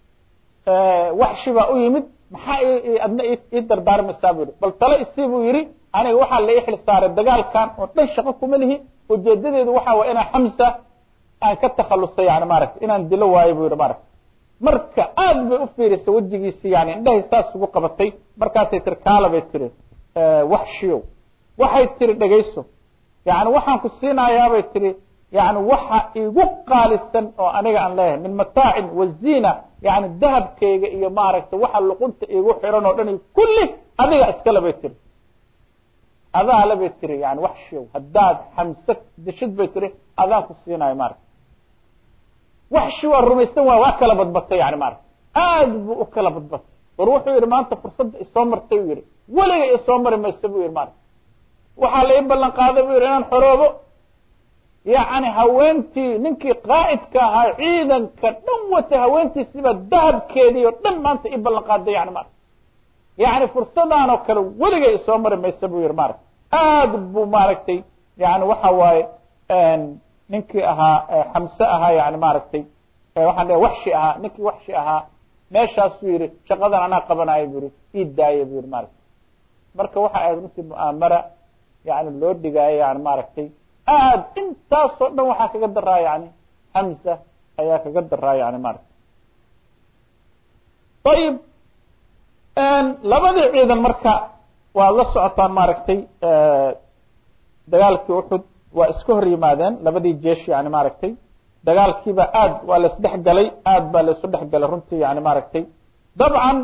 waxshi baa u yimid maxaa adna ii dardaarmaysaa bu yihi bal talo isii buu yihi aniga waxaa la ii xil saaray dagaalkan oo dhan shaqo kuma lihi ujeedadeedu waxa way inaan xamsa aan ka takhalusay yani maaragtay inaan dilo waayo bu yihi maaragtay marka aad bay u fiirisay wejigiisi yani indhahay saas ugu qabatay markaasay tiri kaala bay tiri waxshiyow waxay tiri dhegayso yani waxaan ku siinayaabay tiri yani waxa igu qaalisan oo aniga aan leeyahay min mataacin waziina yani dahabkayga iyo maaragtay waxa luqunta igu xiran oo dhan kulli adiga iskale bay tiri adaale bay tiri yani waxshiyow haddaad xamse dishid bay tiri adaan ku siinayo maaragta waxshi waa rumaysan waay waa kala badbatay yani maaragta aad buu u kala badbatay war wuxuu yihi maanta fursadda isoo martay u yihi weliga isoo mari maysa bu yihi maaragta waxaa la ii ballan qaaday bu yihi inaan xoroobo yacni haweentii ninkii qaa'idka ahaa ciidanka dhan wata haweentiisiba dahabkeedii oo dhan maanta i ballan qaaday yani maarata yani fursadaan oo kale weligay isoo mari maysa buu yihi maarata aad buu maaragtay yani waxa waaye ninkii ahaa xamse ahaa yani maaragtay waxaan dhe waxshi ahaa ninkii waxshi ahaa meeshaasuu yihi shaqadan anaa qabanaayo bu yihi ii daaya bu yihi maarata marka waxa ahayd runtii mu'aamara yani loo dhigaayo yani maaragtay aad intaasoo dhan waxaa kaga daraa yani hamza ayaa kaga daraa yani maarata ayib labadii ciidan marka waad la socotaan maaragtay dagaalkii uxud waa iska hor yimaadeen labadii jeesh yani maaragtay dagaalkiiba aad waa la isdhex galay aad baa la isu dhex galay runtii yani maaragtay dabcan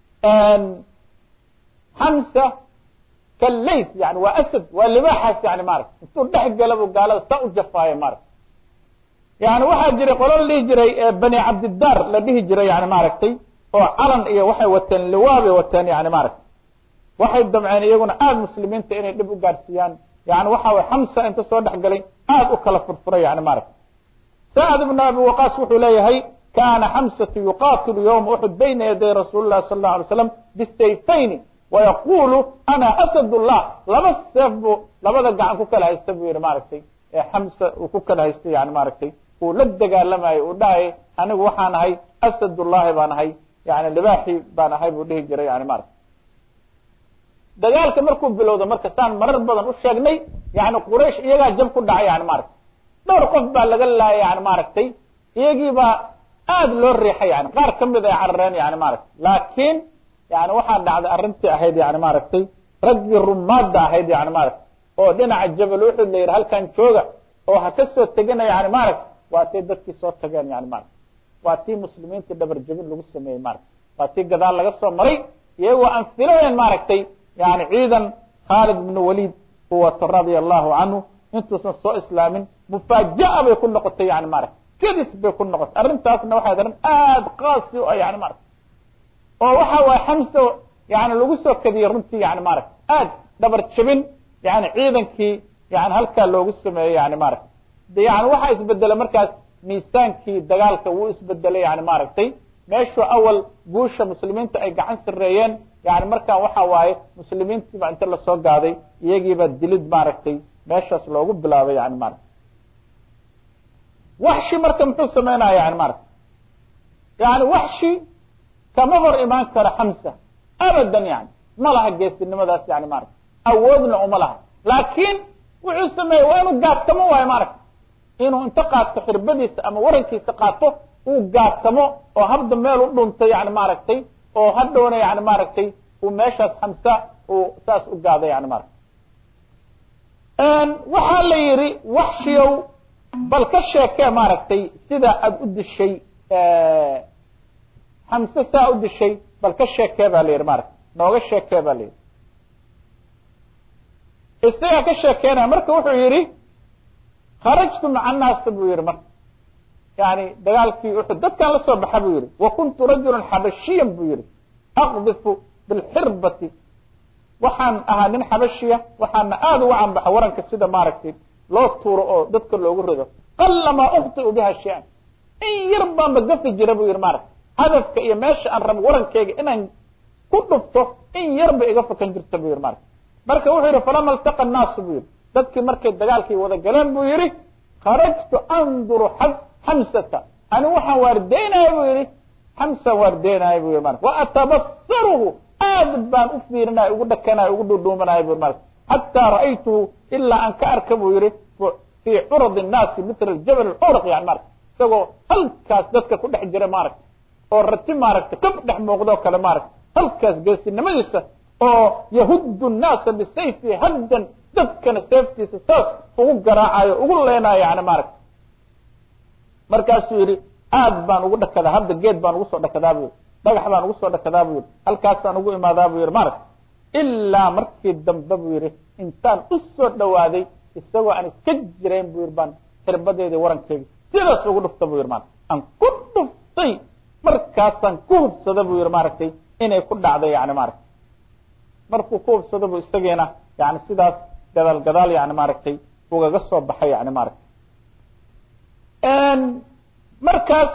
xamsa kallayt yani waa asad waa libaaxaas yani maarata intuu dhex gala bu gaalada saa u jafaayo maarata yani waxaa jiray qolo la dhihi jiray bani cabdidaar la dhihi jiray yani maaragtay oo calan iyo waxay wateen liwaabay wateen yani maaragtay waxay damceen iyaguna aada muslimiinta inay dhib u gaadhsiiyaan yani waxa way xamsa inta soo dhex galay aada u kala furfuray yani maaragtay sacd ibn abi waqaas wuxuu leeyahay kana xamsatu yuqatilu ywma uxud bayna yaday rasuuli lahi sala allahu alay slam bisayfayni wayaqulu ana asad llah laba seef buu labada gacan ku kala haysta buu yihi maaragtay xamsa uu ku kala haystay yani maaragtay uu la dagaalamayo uu dhahayay anigu waxaan ahay asadullahi baan ahay yani libaaxi baan ahay buu dhihi jiray yani maaragtay dagaalka markuu bilowda marka saan marar badan u sheegnay yani quraysh iyagaa jab ku dhacay yani maaragtay dhowr qof baa laga laayay yani maaragtay iyagii baa aada loo riixay yani qaar kamid ay carareen yani maaragtay laakiin yani waxaa dhacday arrintii ahayd yani maaragtay raggii rumaadda ahayd yani maaragtay oo dhinaca jabal uxud la yidhi halkan jooga oo ha ka soo tegana yani maaragtay waa tii dadkii soo tageen yani maaragtay waa tii muslimiintii dhabar jabin lagu sameeyey maaragtay waa tii gadaal laga soo maray iyagoo aan filayn maaragtay yani ciidan khaalid ibn walid uu wato radia allahu canhu intuusan soo islaamin mufaaja'a bay ku noqotay yani maaragtay kedis bay ku noqotay arrintaasna waxay arrin aada qaasi u ah yani maaragtay oo waxa waaye xamso yani lagu soo kadiyey runtii yani maaragtay aad dhabar jabin yani ciidankii yani halkaa loogu sameeyey yani maaragtay yani waxaa isbedelay markaas miisaankii dagaalka wuu isbedelay yani maaragtay meeshuu awal guusha muslimiinta ay gacan sareeyeen yani markaan waxa waaye muslimiintiiba inta lasoo gaaday iyagiiba dilid maaragtay meeshaas loogu bilaabay yani maaragtay waxshi marka muxuu sameynaya yani maaragtay yani waxshi kama hor imaan karo xamsa abadan yani ma laha geesinimadaas yani maaragtay awoodna uma laha laakiin wuxuu sameeyey waa inuu gaadtamo waayo maaragtay inuu inta qaato xirbadiisa ama warankiisa qaato uu gaadtamo oo habda meel u dhuntay yani maaragtay oo hadhowna yani maaragtay uu meeshaas xamsa uu saas u gaado yani maaragtay waxaa la yidhi waxshiyow bal ka sheekee maaragtay sida aada u dishay xamse saa u dishay bal ka sheekee baa la yidhi maaragtay nooga sheekee baa la yidhi isagaa ka sheekeynaya marka wuxuu yidhi kharajtu maca annaasa buu yihi marka yani dagaalkii uxud dadkaan la soo baxa buu yihi wa kuntu rajulan xabashiyan buu yihi aqdifu bilxirbati waxaan ahaa nin xabashiya waxaana aada uga canbaxa waranka sida maaragtay loo tuuro oo dadka loogu rido qalamaa ukhtiu biha shay-an in yar baanba gafi jira buu yihi maaragtay hadafka iyo meesha aan rabo warankeyga inaan ku dhufto in yarba iga fakan jirta buu yihi maaragtay marka wuxuu yihi falama iltaqa annaasu buu yihi dadkii markay dagaalkii wada galeen buu yihi kharajtu anduru xamsata ani waxaan waardeynaya buu yihi xamsan waardeynaya buu yihi marka wa atabasaruhu aad baan u fiirinaya ugu dhakanaya ugu dhudhuumanaya buu marka xataa ra'aytuhu ilaa aan ka arka buu yihi fii curad الnaasi mila jabal curq yani marka isagoo halkaas dadka ku dhex jira maaragta oo rati maaragta ka dhex muuqdo kale maaragta halkaas geesinimadiisa oo yahudu الnaasa bisayfi haddan dadkana seeftiisa saas ugu garaacayo ugu leenayo yani maaragta markaasuu yihi aad baan ugu dhakadaa hadda geed baan ugu soo dhakadaa buu yihi dhagax baan ugu soo dhakadaa buu yihi halkaasaan ugu imaadaa buu yihi maaragta ilaa markii dambe buu yihi intaan u soo dhawaaday isagoo aan iska jirayn buu yihi baan xirbadeedii warankeygi sidaas ugu dhufta buu yihi maarata aan ku dhuftay markaasaan ku hubsada buu yihi maaragtay inay ku dhacday yani maaragtay markuu ku hubsado buu isagiina yani sidaas gadaal gadaal yani maaragtay ugaga soo baxay yani maaragtay markaas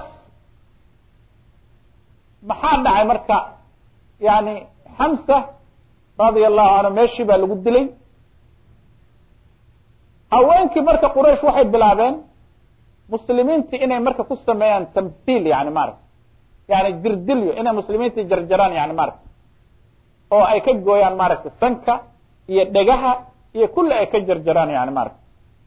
maxaa dhacay marka yani xamsa radia allahu canhu meeshii baa lagu dilay haweenkii marka quraysh waxay bilaabeen muslimiintii inay marka ku sameeyaan tamthiil yani maarata yani jirdilyo inay muslimiintii jarjaraan yani maarata oo ay ka gooyaan maaragtay sanka iyo dhegaha iyo kulli ay ka jarjaraan yani maarata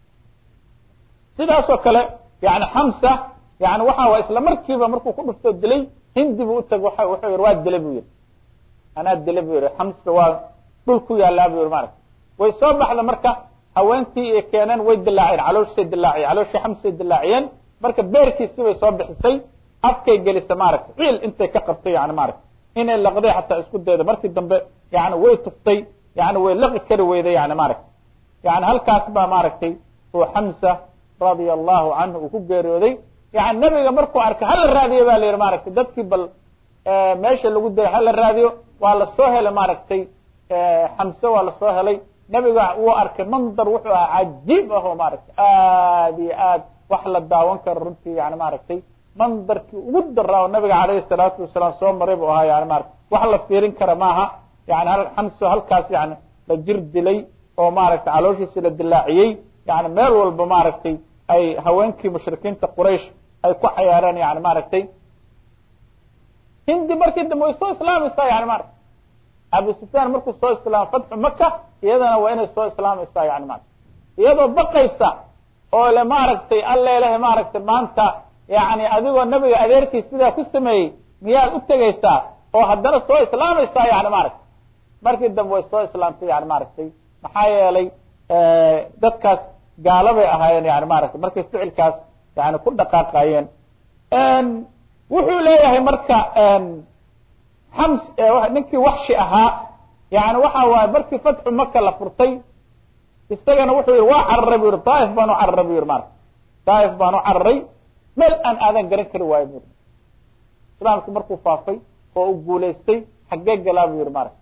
sidaas oo kale yani xamsa yani waxa waa isla markiiba markuu ku dhuftoo dilay hindi buu utag wa wuxuu yihi waa dilay bu yihi anaa dilay bu yihi xamsa waa dhul ku yaalaa bu yihi maarata way soo baxda marka haweentii ay keeneen way dilaaceen calooshay dilaaciyeen calooshii xamsay dilaaciyeen marka beerkiisii bay soo bixisay afkay gelisa maaragtay ciil intay ka qabtay yani maarata inay laqday xataa isku dayda markii dambe yani way tuftay yani way laqi kari weyday yani maaragta yani halkaas baa maaragtay uu xamsa radia allahu canhu uu ku geeriyooday yani nebiga markuu arkay hala raadiyo ba la yihi maaragtay dadkii bal meesha lagu dilay hala raadiyo waa lasoo helay maaragtay xamse waa lasoo helay nebiga wuu arkay mandar wuxuu ahaa cajiib ah oo maaragtay aad iyo aad wax la daawan karo runtii yani maaragtay mandarkii ugu daraa oo nabiga calayhi salaatu wasalaam soo maray buu ahaa yani maarata wax la fiirin kara maaha yani xamso halkaas yani la jir dilay oo maaragtay calooshiisi la dilaaciyey yani meel walba maaragtay ay haweenkii mushrikiinta quraysh ay ku cayaareen yani maaragtay hindi markii dambe way soo islaamaysaa yani maarata abu sufyaan markuu soo islaama fatxu maka iyadana waa inay soo islaamaysaa yani maarata iyadoo baqaysa oo le maaragtay alla ilahay maaragtay maanta yani adigoo nabiga adeerkiis sidaa ku sameeyey miyaad u tegaysaa oo haddana soo islaamaysaa yani maaragtay markii dambe way soo islaamtay yani maaragtay maxaa yeelay dadkaas gaalabay ahaayeen yani maaragtay markay ficilkaas yani ku dhaqaaqayeen wuxuu leeyahay marka xams ninkii waxshi ahaa yani waxa waaye markii fatxu maka la furtay isagana wuxuu yihi waa cararay bu yihi daaif baan u cararay bu yihi maarata daaif baan u cararay meel aan aadan garan kari waayo buri islaamku markuu faafay oo u guulaystay xaggee galaa bu yihi maarata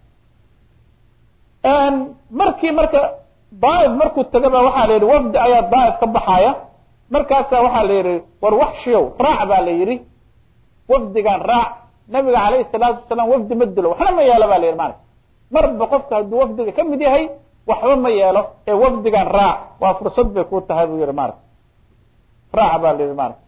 markii marka daaif markuu tagaba waxaa la yidhi wafdi ayaa daaif ka baxaaya markaasa waxaa la yidhi war waxshiyow raac baa la yidhi wafdigan raac nabiga calayhi salaatu wasalaam wafdi ma dilo waxna ma yeelo ba la yidhi maarata marba qofka hadduu wafdiga ka mid yahay waxba ma yeelo ee wafdigan raac waa fursad bay ku tahay buu yihi maarata raac baa la yidhi maarata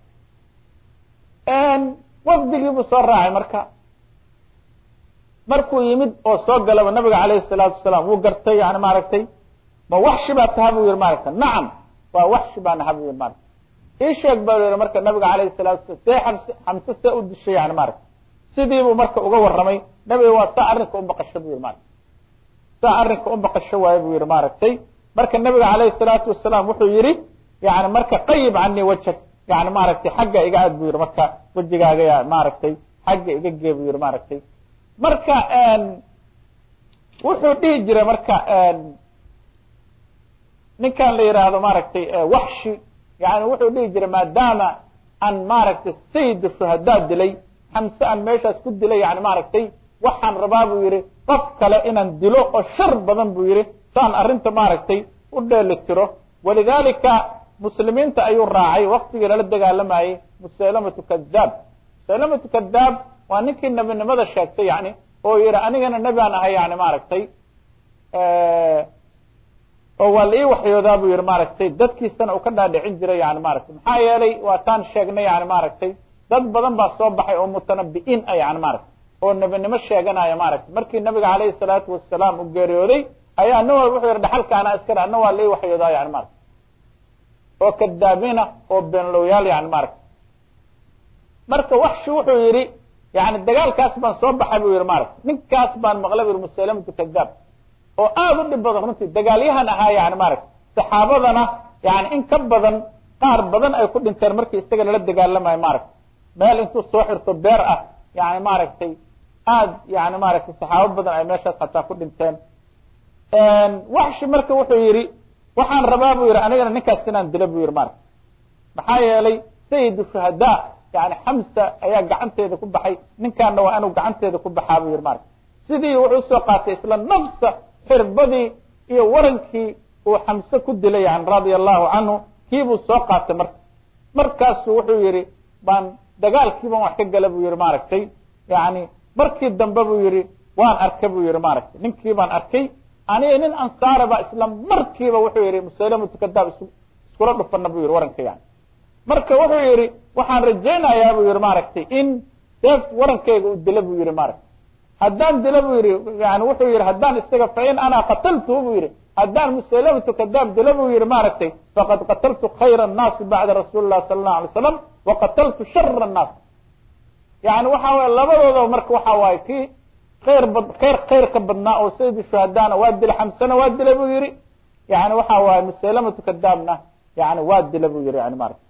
wafdigii buu soo raacay marka markuu yimid oo soo galaba nabiga calayhi salaatu wasalaam wuu gartay yani maaragtay ma waxshi baa taha buu yihi maaragta nacam waa waxshi baa naha buu yihi maarata ii sheeg ba yihi marka nabiga calayhi salatu wasalam see xamse xamse see u dishay yani maaragta sidiibuu marka uga warramay nabiga waa saa arrinka u baqasho buu yihi maarata saa arrinka u baqasho waayo buu yihi maaragtay marka nabiga calayhi salaatu wasalaam wuxuu yihi yani marka qayib canii wajhag yani maaragtay xagga iga aad bu yihi marka wejigaaga ya maaragtay xagga iga gee bu yihi maaragtay marka wuxuu dhihi jiray marka ninkan la yidhaahdo maaragtay waxshi yani wuxuu dhihi jiray maadaama aan maaragtay sayid shuhadaa dilay xamse aan meeshaas ku dilay yani maaragtay waxaan rabaa buu yihi qof kale inaan dilo oo shar badan buu yihi saan arrinta maaragtay u dheeli tiro walidalika muslimiinta ayuu raacay waktigii lala dagaalamayey musaylamatu kadaab musaylamatu kadaab waa ninkii nebinimada sheegtay yani oo yihi anigana nebi aan ahay yani maaragtay oo waa la ii waxyoodaa buu yihi maaragtay dadkiisana uu ka dhaadhicin jiray yani maaragtay maxaa yeelay waa taan sheegnay yani maaragtay dad badan baa soo baxay oo mutanabi'iin ah yani maaragtay oo nebinimo sheeganaya maaragtay markii nabiga calayhi salaatu wasalaam uu geeriyooday ayaa nin walba wuxuu yihi dhaxalka anaa iskale ana waa la ii waxyoodaa yani maaragtay oo kadaabina oo beenlowyaal yani maaragtay marka waxshi wuxuu yihi yani dagaalkaas baan soo baxay buu yihi maaragtay ninkaas baan maqlay bu yihi musaylamatu kadaab oo aada u dhib badan runtii dagaalyahan ahaa yani maaragtay saxaabadana yani in ka badan qaar badan ay ku dhinteen markii isaga lala dagaalamayo maaragtay meel intuu soo xirto beer ah yani maaragtay aad yani maaragtay saxaabo badan ay meeshaas hataa ku dhinteen waxshi marka wuxuu yihi waxaan rabaa buu yihi anigana ninkaas inaan dilo buu yihi maaragtay maxaa yeelay sayid shuhadaa yani xamsa ayaa gacanteeda ku baxay ninkaana waa inuu gacanteeda ku baxaa buu yihi maaragtay sidii wuxuu usoo qaatay isla nafsa xirbadii iyo warankii uu xamse ku dilay yani radia allahu canhu kiibuu soo qaatay marka markaasu wuxuu yihi baan dagaalkiiban wax ka gala buu yihi maaragtay yani markii dambe buu yihi waan arkay buu yihi maaragtay ninkii baan arkay aniga nin ansaara ba isla markiiba wuxuu yihi musaylamatu kadaab is iskula dhufana buu yihi waranka yani marka wuxuu yihi waxaan rajaynayaa buu yihi maaragtay in seef warankayga u dila buu yihi maaragtay haddaan dila buu yihi yani wuxuu yihi haddaan isaga fain ana qataltuhu buu yihi haddaan musaylamatu kadaab dila buu yihi maaragtay faqad qataltu khayra الnaasi bacda rasuuli الlah sala الlahu alay slam waqataltu shara الnaas yani waxa waye labadooda marka waxa waaye kii khayr bad khayr khayr ka badnaa oo sayidi shuhadaana waa dila xamsana waa dila buu yihi yani waxa waaye musaylamatu kadaabna yani waa dila buu yihi yani maarata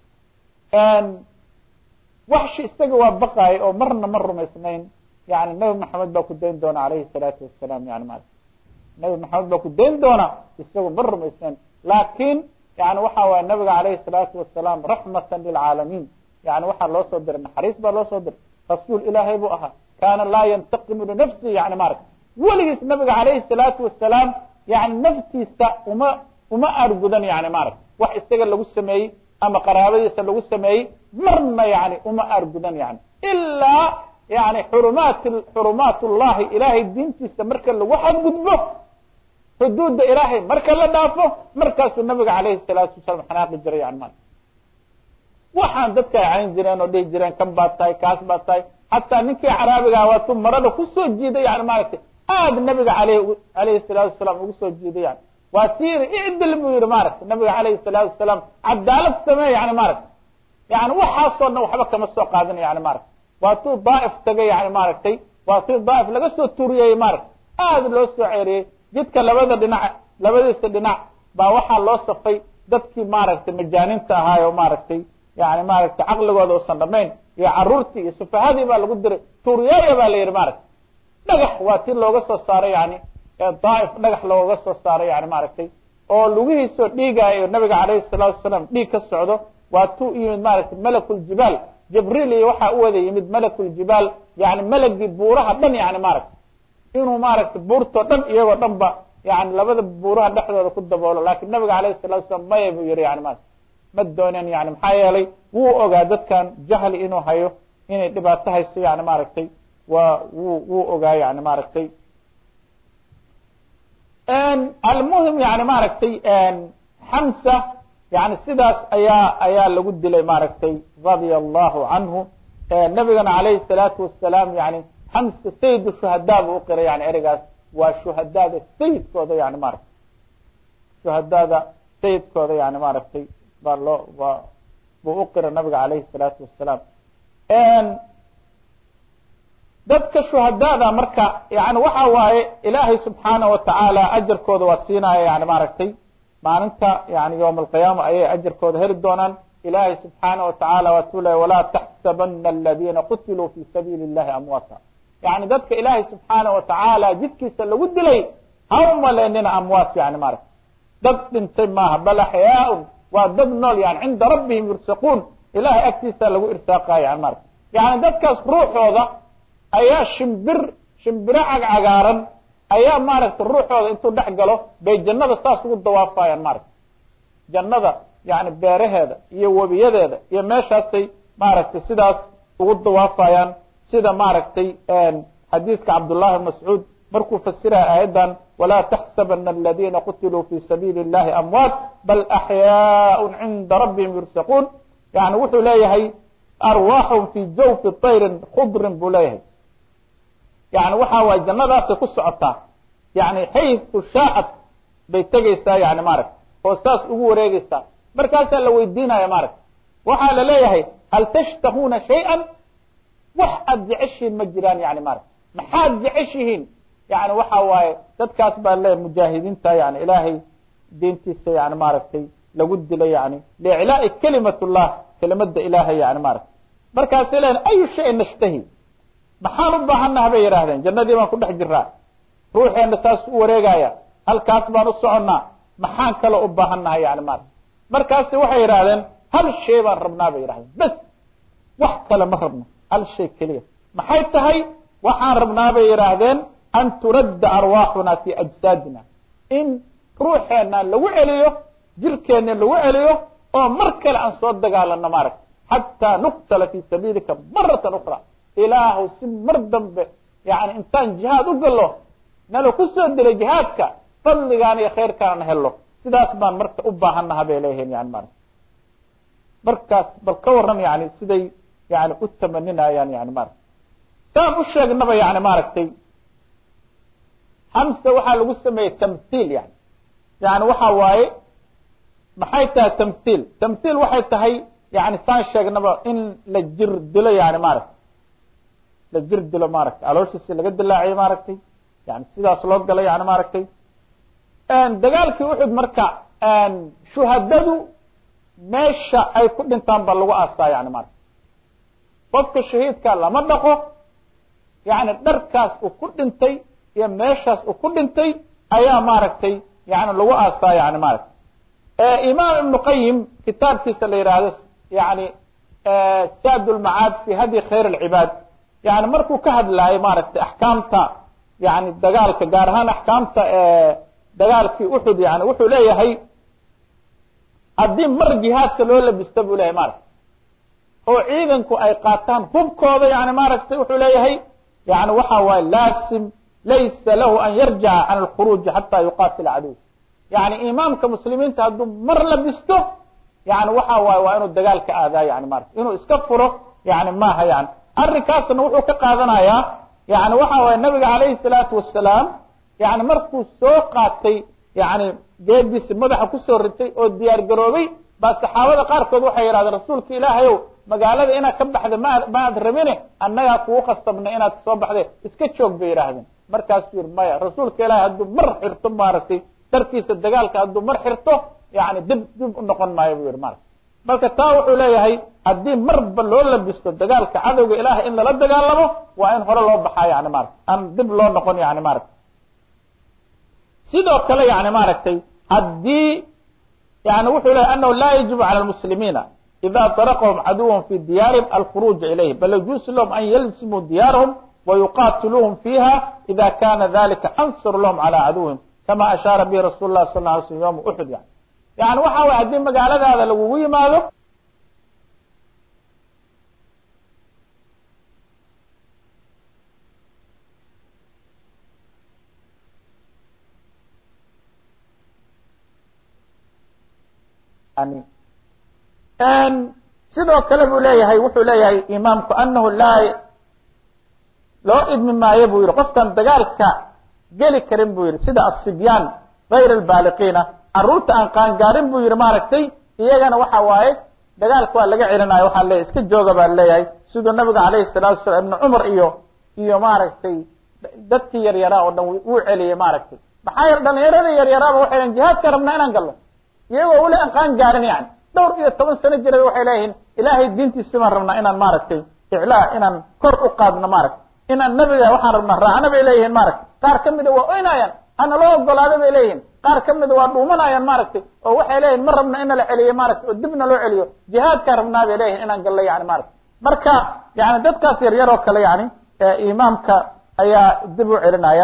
waxshi isaga waa baqaayay oo marna ma rumaysnayn yani nabi maxamed baa ku dayn doona alayhi الsalaatu wasalaam yani maarata nabi maxamed baa ku dayn doona isagu ma rumaysnayn laakin yani waxa waye nabiga alayhi الsalaatu wasalaam raxmata lilcaalamiin yani waxaa loo soo diray naxariis baa loo soo diray rasuul ilaahay buu ahaa kaana laa yantaqimu linafsi yani maarata weligiis nabiga alayhi الsalaatu wasalaam yani naftiisa uma uma aargudan yani maarata wax isaga lagu sameeyey ama qaraabadiisa lagu sameeyey marna yani uma aargudan yani ilaa yani xurumaat xurumaat ullahi ilaahay diintiisa marka lagu xadgudbo xuduudda ilaahay marka la dhaafo markaasuu nabiga alayhi الsalaatu wasalaam xanaaqi jiray yani maarata waxaan dadka ay cayn jireen oo dhihi jireen kan baad tahay kaas baad tahay xataa ninkii caraabigaa waatuu marada kusoo jiiday yani maaragtay aad nabiga aleyh alayhi salaatu wasalaam ugu soo jiiday yani waa si yiri icdil buu yihi maaragtay nabiga alayhi salaatu wasalaam cadaalad samee yani maaragtay yani waxaasoo dhan waxba kama soo qaadana yani maaragtay waatuu daaif tagay yani maaragtay waatuu daaif laga soo turiyey maaragtay aad loo soo ceeriyey jidka labada dhinac labadiisa dhinac baa waxaa loo safay dadkii maaragtay majaaninta ahaayo maaragtay yani maaragtay caqligooda usan dhamayn iyo caruurtii iyo sufahadii baa lagu diray tuuriyaaya baa la yihi maaragtay dhagax waa ti looga soo saaray yani daaif dhagax looga soo saaray yani maaragtay oo lugihiisoo dhiigaayo nabiga alayhi salaatu wasalaam dhiig ka socdo waa tu yimid maaragtay malakuljibaal jibriil iyo waxaa u wada yimid malakuljibaal yani malagii buuraha dhan yani maaragtay inuu maaragtay buurtoo dhan iyagoo dhan ba yani labada buuraha dhexdooda ku daboolo lakin nabiga alayhi salatu wasalaam maya buu yihi yani maarata ma doonen yani maxaa yeelay wuu ogaa dadkan jahli inuu hayo inay dhibaato hayso yani maaragtay waa wuu wuu ogaa yani maaragtay almuhim yani maaragtay xamsa yani sidaas ayaa ayaa lagu dilay maaragtay radia allahu canhu nabigana alayhi salaatu wasalaam yani xamsa sayid shuhadaa buu uqiray yani ereygaas waa shuhadaada sayidkooda yani maaragtay shuhadaada sayidkooda yani maaragtay baa loo waa buu uqira nabiga alayhi الsalaatu wasalaam dadka shuhadaada marka yani waxa waaye ilaahay subxaana watacaala ajarkooda waa siinaya yani maaragtay maalinta yani yowm alqiyaama ayay ajarkooda heli doonaan ilaahay subxaana watacaala waatuu ley walaa taxsabana aladina qutiluu fi sabiili اllahi amwaata yani dadka ilaahay subxaana watacaala jidkiisa lagu dilay ha umaleynina amwaat yani maaragtay dad dhintay maaha bal axyaaun waa dad nool yani cinda rabbihim yursaquun ilahay agtiisa lagu irsaaqayo yani maarata yani dadkaas ruuxooda ayaa shimbir shimbiro cagcagaaran ayaa maaragtay ruuxooda intuu dhex galo bay jannada saas ugu dawaafayaan maarata jannada yani beeraheeda iyo webiyadeeda iyo meeshaasay maaragtay sidaas ugu dawaafayaan sida maaragtay xadiidka cabdullahi bn mascuud markuu fasiraya aayaddan walaa taxsabana aladina qutiluu fi sabiili اllahi amwaat bal axyaaء cinda rabbihim yursaquun yani wuxuu leeyahay arwaaxum fi jawfi طayrin khudrin buu leeyahay yani waxa waay jannadaasay ku socotaa yani xaytu shaacat bay tegeysaa yani maaragta oo saas ugu wareegeysaa markaasaa la weydiinaya maaragta waxaa la leeyahay hal tashtahuna shayئa wax aad jeceshihiin ma jiraan yani maarata maxaad jeceshihiin yani waxa waaye dadkaas baa le mujaahidiinta yani ilaahay diintiisa yani maaragtay lagu dilay yani liiclaai kalimat llah kelimada ilaahay yani maarata markaasay leeyiin ayu shayin nashtahi maxaan u baahannaha bay yidhaahdeen jannadii baan ku dhex jiraa ruuxeena saas u wareegaya halkaas baan u soconnaa maxaan kale u baahannahay yani maarata markaasi waxay yidhaahdeen hal shay baan rabnaa bay yidhahdeen bes wax kale ma rabno hal shay keliya maxay tahay waxaan rabnaa bay yidhaahdeen an turadda arwaaxuna fi ajsaadina in ruuxeena lagu celiyo jirkeena lagu celiyo oo mar kale aan soo dagaalano maaragta xataa nuqtala fi sabiilika maratan ukra ilaahu si mar dambe yani intaan jihaad u galo nala ku soo dilay jihaadka fadligaan iyo khayrkaan helo sidaas baan marka u baahannaha bay leeyihiin yani maarata markaas bal ka warram yani siday yani u tamaninayaan yani maarata saan u sheegnaba yani maaragtay xamsa waxaa lagu sameeyey tamthiil yani yani waxa waaye maxay tahay tamthiil tamthiil waxay tahay yani saan sheegnaba in la jir dilo yani maaragtay la jir dilo maaragtay alooshiisi laga dilaaciyo maaragtay yani sidaas loo galo yani maaragtay dagaalkii uxud marka shuhadadu meesha ay ku dhintaan ba lagu aasaa yani maarata qofka shahiidka lama dhaqo yani dharkaas uu ku dhintay iyo meeshaas uu ku dhintay ayaa maaragtay yani lagu aasaa yani maarata imaam ibnu qayim kitaabkiisa la yidhaahdo yani sad lmacaad fi hadyi khayr alcibaad yani markuu ka hadlaayo maaragtay axkaamta yani dagaalka gaar ahaan axkaamta dagaalkii uxud yani wuxuu leeyahay haddii mar jihaadka loo labista buu leyahay maaragta oo ciidanku ay qaataan hubkooda yani maaragtay wuxuu leeyahay yani waxa waaye laasim laysa lahu an yarjaca can alkhuruuji xataa yuqaatila caduw yani imaamka muslimiinta hadduu mar labisto yani waxa waaye waa inuu dagaalka aadaa yani maarata inuu iska furo yani maaha yani arrinkaasna wuxuu ka qaadanayaa yani waxa waaye nabiga calayhi salaatu wasalaam yani markuu soo qaatay yani geediisi madaxa kusoo ritay oo diyaar garoobay baa saxaabada qaarkood waxay yidhahdeen rasuulka ilaahayow magaalada inaad ka baxda ma maad rabine annagaa kugu khasabnay inaad soo baxde iska joog bay yidhaahdeen markaasuu yihi maya rasuulka ilaahay hadduu mar xirto maaragtay darkiisa dagaalka hadduu mar xirto yani dib dib u noqon maayo buu yihi maarata marka taa wuxuu leeyahay haddii marba loo labisto dagaalka cadowga ilaahay in lala dagaalamo waa in hore loo baxaa yani maarata aan dib loo noqon yani maarata sidoo kale yani maaragtay haddii yani wuxuu leyahy anahu laa yajibu calى lmuslimiina ida طaraqahum caduwhm fi diyaarihim alkhuruuja ilayhi bal yajuusu lahum an yalzimuu diyaarahum wayuqatiluuhum fiiha ida kana dalika ansar lahum calى caduwihim kama ashaara bihi rasul lah sal lay slm yoma uxud yani yani waxa way haddii magaaladaada lagugu yimaado sidoo kale buu leeyahay wuxuu leeyahay imaamku anahu laa loo idmi maayo buu yihi qofkan dagaalka geli karin buu yihi sida asibyaan gayr albaaliqiina caruurta aan qaangaarin buu yihi maaragtay iyagana waxa waaye dagaalka waa laga celinayo waxaa leeyahy iska jooga baa leeyahay siduu nabiga alayhi salatu wasalam ibna cumar iyo iyo maaragtay dadkii yaryaraa oo dhan wuu celiyey maaragtay maxaa yar dhalinyarada yaryaraaba waxay lehin jihaadka rabnaa inaan galno iyagoo weli aan qaan gaarin yani dhowr iyo toban sano jira waxay leeyihiin ilaahay diintiisi baan rabnaa inaan maaragtay iclaa inaan kor u qaadno maaragtay inaan nabiga waxaan rabnaa raacno bay leeyihiin maaragtay qaar ka mida waa oynayaan hana loo ogolaado bay leeyihiin qaar ka mida waa dhuumanayaan maaragtay oo waxay leeyihin ma rabna ina la celiyo maaragtay oo dibna loo celiyo jihaadkaa rabnaa bay leeyihin inaan gallo yani maaragtay marka yani dadkaas yaryar oo kale yani imaamka ayaa dib u celinaya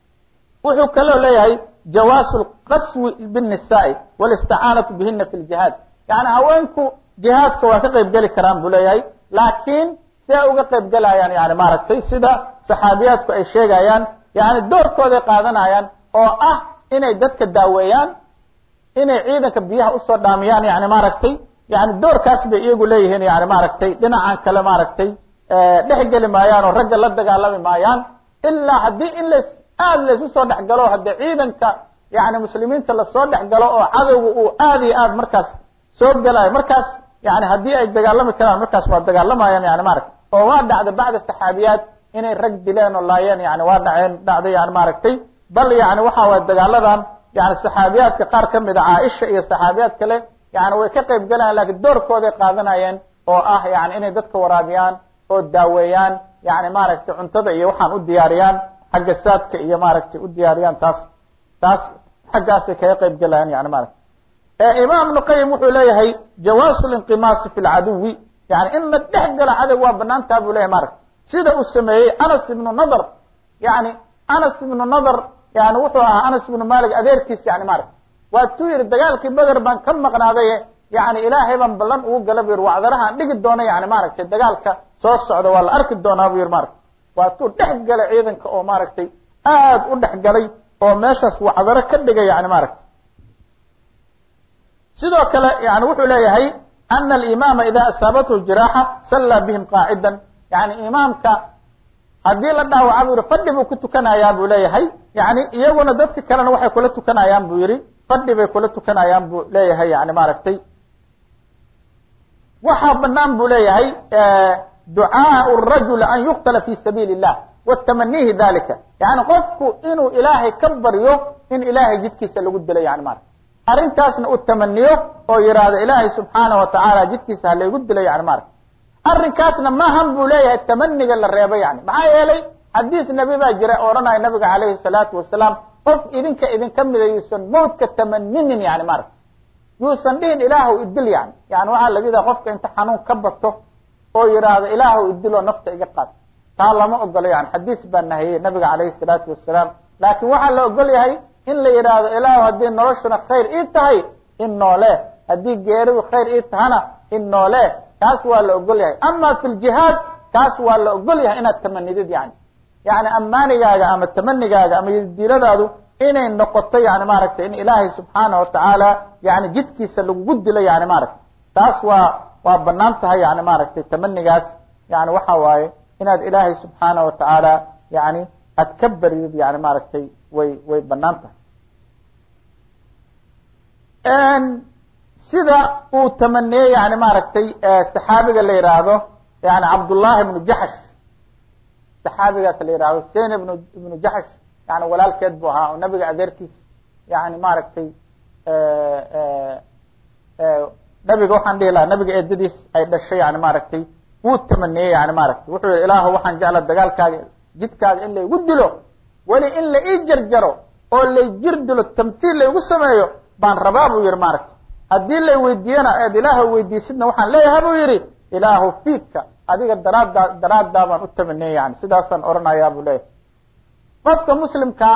wuxuu kaloo leeyahay jawaasu lqaswi bالnisaai wاlisticaanatu bihina fi ljihaad yani haweenku jihaadka waa ka qayb geli karaan buu leeyahay laakiin si ay uga qayb gelayaan yani maaragtay sida saxaabiyaadku ay sheegayaan yani doorkooday qaadanayaan oo ah inay dadka daaweeyaan inay ciidanka biyaha usoo dhaamiyaan yani maaragtay yani doorkaas bay iyagu leeyihiin yani maaragtay dhinacan kale maaragtay dhex geli maayaan oo ragga la dagaalami maayaan ilaa haddii in las aada laysu soo dhex galo haddii ciidanka yani muslimiinta lasoo dhex galo oo cadowga uu aada iyo aad markaas soo gelayo markaas yani haddii ay dagaalami karaan markaas waa dagaalamayaan yani maaragtay oo waa dhacday bacda saxaabiyaad inay rag dileen oo laayeen yani waa dhaceen dhacday yani maaragtay bal yani waxa waye dagaaladan yani saxaabiyaadka qaar ka mid a caaisha iyo saxaabiyaad kale yani way ka qayb gelayan lakin doorkooday qaadanayeen oo ah yani inay dadka waraabiyaan oo daaweeyaan yani maaragtay cuntada iyo waxaan u diyaariyaan xagga saadka iyo maaragtay u diyaariyaan taas taas xaggaasay kaga qayb gelayaan yani maarata imaam ibnu qayim wuxuu leeyahay jawaasu linqimaasi fi lcaduwi yani in la dhex galo cadow waa banaantaa buu leyahay maarata sida uu sameeyey anas ibnu nadr yani anas ibnu nadr yani wuxuu ahaa anas ibnu malik adeerkiis yani maarata waatuu yihi dagaalkii beder baan ka maqnaadaye yani ilaahay baan ballan ugu gala bu yidhi wacdarahaan dhigi doono yani maaragtay dagaalka soo socda waa la arki doonaa bu yidhi maaragtay waatuu dhex galay ciidanka oo maaragtay aad u dhex galay oo meeshaas wacdaro ka dhigay yani maaragtay sidoo kale yani wuxuu leeyahay ana alimaama ida asaabathu jiraaxa sallaa bihim qaacidan yani imaamka haddii la dhaawaca bu yihi fadhi buu ku tukanayaa buu leeyahay yani iyaguna dadka kalena waxay kula tukanayaan buu yihi fadhi bay kula tukanayaan buu leeyahay yani maaragtay waxaa banaan buu leeyahay ducaau rajul an yuqtala fi sabiili الlah watamanihi dalika yani qofku inuu ilaahay ka baryo in ilaahay jidkiisa lagu dilo yani maarata arrintaasna u tamaniyo oo yidhaahdo ilaahay subxaana wa tacaala jidkiisa halaygu dilo yani maarata arrinkaasna maahan buu leeyahay tamaniga la reebo yani maxaa yeelay xadiis nebi baa jira odhanaya nabiga calayhi salaatu wasalaam qof idinka idinka mida yuusan mawdka tamaninin yani maarata yuusan dhihin ilaahu idil yani yani waxaa laga yidhaha qofka inta xanuun ka bato oo yidhaahdo ilaahu idiloo nafta iga qaad taa lama ogolo yani xadiis baa nahiyey nabiga calayhi salaatu wasalaam laakin waxaa la ogol yahay in la yidhaahdo ilaahu haddii noloshuna khayr ii tahay in noole haddii geeridu khayr ii tahana in noole kaas waa la ogol yahay ama fi ljihaad kaas waa la ogol yahay inaad tamanidid yani yani amaanigaaga ama tamanigaaga ama diladaadu inay noqoto yani maaragtay in ilaahay subxaana watacaala yani jidkiisa lagugu dilo yani maaragtay taas waa waa banaan tahay yani maaragtay tamanigaas yani waxa waaye inaad ilaahay subxaana watacaala yani aad ka baridid yani maaragtay way way banaan tahay sida uu tamaniyey yani maaragtay saxaabiga la yihaahdo yani cabdullahi ibnu jaxsh saxaabigaas la yihahdo sen ibnu ibnu jaxsh yani walaalkeed bu ahaa oo nabiga adeerkiis yani maaragtay nabiga waxaan dhihi lahaa nabiga eedadiis ay dhashay yani maaragtay wuu tamaniyey yani maaragtay wuxuu yihi ilaahu waxaan jecla dagaalkaaga jidkaaga in laygu dilo weli in la ii jarjaro oo lay jir dilo tamtiil laygu sameeyo baan rabaa buu yihi maaragtay haddii lay weydiiyana eed ilaahu weydiisidna waxaan leeyahay buu yihi ilaahu fiidka adiga daraaddaa daraaddaa baan u tamaniyey yani sidaasaan odhanayaa buu leeyahay qofka muslimkaa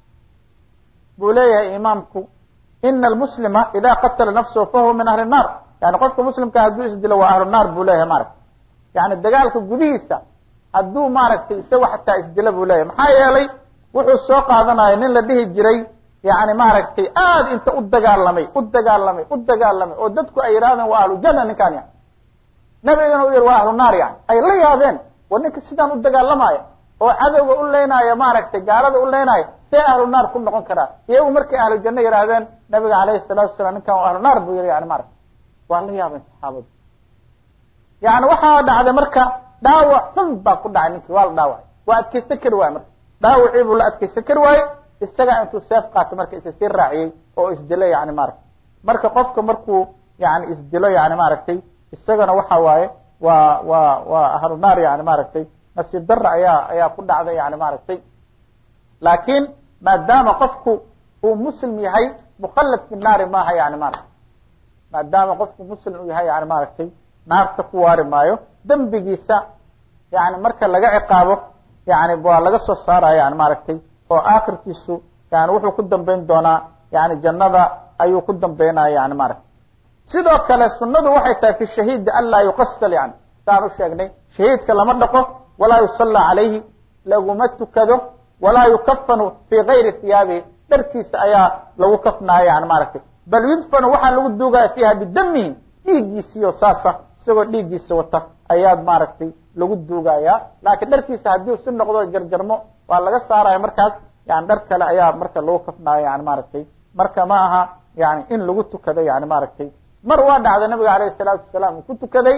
buu leeyahay imaamku ina almuslima ida qatala nafsahu fahuwa min ahli الnar yani qofka muslimka hadduu isdilo waa ahlu naar buu leeyahay maaragtay yani dagaalka gudihiisa hadduu maaragtay isaga xataa isdilo buu leeyahay maxaa yeelay wuxuu soo qaadanaya nin la dhihi jiray yani maaragtay aad inta u dagaalamay u dagaalamay u dagaalamay oo dadku ay yidhahdeen waa ahlu janna ninkaan yani nabigana u yihi waa ahlu naar yani ay la yaabeen war ninka sidaan u dagaalamaya oo cadowga u leynaayo maaragtay gaalada u leynaayo see ahlu naar ku noqon karaa iyagu markay ahlu janno yidhaahdeen nabiga alayhi salaatu wasalaam ninkan waa ahlu naar buu yihi yani maaragta waa la yaabeen saxaabadu yani waxaa dhacday marka dhaawac xun baa ku dhacay ninkii waa la dhaawacay waa adkaysan kari waaye marka dhaawacii buu la adkaysan kari waaye isagaa intuu seef qaatay marka isa sii raaciyey oo isdilo yani maaragtay marka qofka markuu yani isdilo yani maaragtay isagana waxa waaye waa waa waa ahlu naar yani maaragtay nasiib dara ayaa ayaa ku dhacday yani maaragtay laakiin maadaama qofku uu muslim yahay mukallad fi naari maaha yani maaragtay maadaama qofku muslim uu yahay yani maaragtay naarta ku waari maayo dembigiisa yani marka laga ciqaabo yani waa laga soo saaraya yani maaragtay oo akhirkiisu yani wuxuu ku dambeyn doonaa yani jannada ayuu ku dambeynaya yani maaragtay sidoo kale sunadu waxay tahay fi shahiidi an laa yuqasal yani saan u sheegnay shahiidka lama dhaqo walaa yusallaa calayhi laguma tukado walaa yukafanu fii gayri hiyaabihi dharkiisa ayaa lagu kafnaya yani maaragtay bal yudfanu waxaa lagu duugaya fiiha bidamihi dhiiggiisiyo saasa isagoo dhiiggiisa wata ayaad maaragtay lagu duugaya laakiin dharkiisa haddii si noqdo jarjarmo waa laga saaraya markaas yani dhar kale ayaa marka lagu kafnaya yani maaragtay marka ma aha yani in lagu tukado yani maaragtay mar waa dhacday nabiga alayhi salaatu wasalaam uu ku tukaday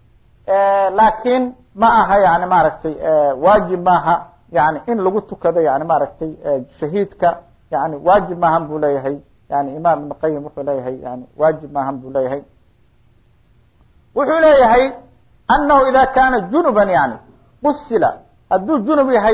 laakiin ma aha yani maaragtay waajib maaha yani in lagu tukado yani maaragtay shahiidka yani waajib maahan buu leeyahay yani imaam ibn qayim wuxuu leeyahay yani waajib maahan buu leeyahay wuxuu leeyahay anahu ida kana junuban yani qusila hadduu junub yahay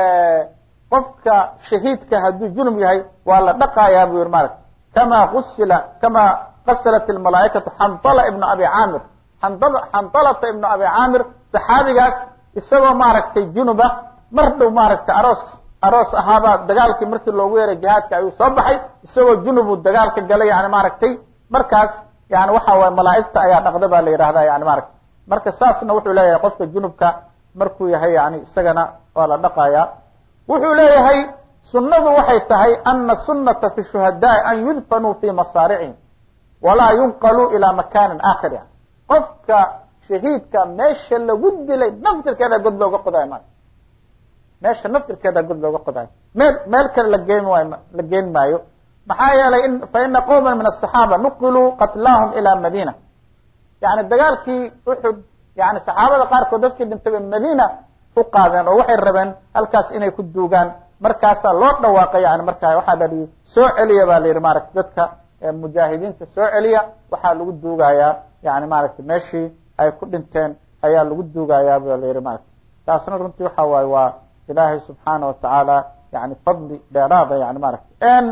qofka shahiidka hadduu junub yahay waa la dhaqayaa buu yihi maaragtay kama qusila kama qasalat almalaaikatu xandala ibnu abi caamir xandalata ibnu abi caamir saxaabigaas isagoo maaragtay junuba mar dhow maaragtay aroos aroos ahaabaa dagaalkii markii loogu yeeray jihaadka ayuu soo baxay isagoo junubuu dagaalka galay yani maaragtay markaas yani waxa waye malaaigta ayaa dhaqda baa la yidhahda yani maarata marka saasna wuxuu leeyahay qofka junubka markuu yahay yani isagana waa la dhaqaya wuxuu leeyahay sunadu waxay tahay ana sunata fi shuhadaai an yudfanuu fi masaaricihim walaa yunqaluu ilaa makanin aakhir yani qofka shahiidka meesha lagu dilay naftirkeeda god looga qodayo ma meesha naftirkeeda god looga qodayo meel meel kale lageyn waay la geyn maayo maxaa yeelay faina qowma min asaxaaba nuqiluu qatlaahum ilaa madina yani dagaalkii uxud yani saxaabada qaarkood dadkii dhintay bay madina u qaadeen oo waxay rabeen halkaas inay ku duugaan markaasaa loo dhawaaqay yani markaa waxaa la yihi soo celiya ba la yihi maarata dadka mujaahidiinta soo celiya waxaa lagu duugayaa yani maaragtay meeshii ay ku dhinteen ayaa lagu duugayaa ba la yihi maarata taasna runtii waxa waaye waa ilaahay subxaana watacaala yani fadli dheeraada yani maarata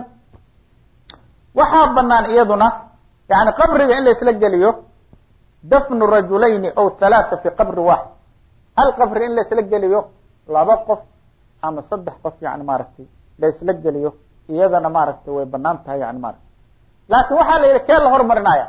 waxaa banaan iyaduna yani qabriga in la isla geliyo dafnu rajulayni aw halaata fi qabri waaxid hal qabri in la isla geliyo laba qof ama saddex qof yani maaragtay la isla geliyo iyadana maaragtay way banaan tahay yani maarata laakin waxaa la yihi kee la hormarinaya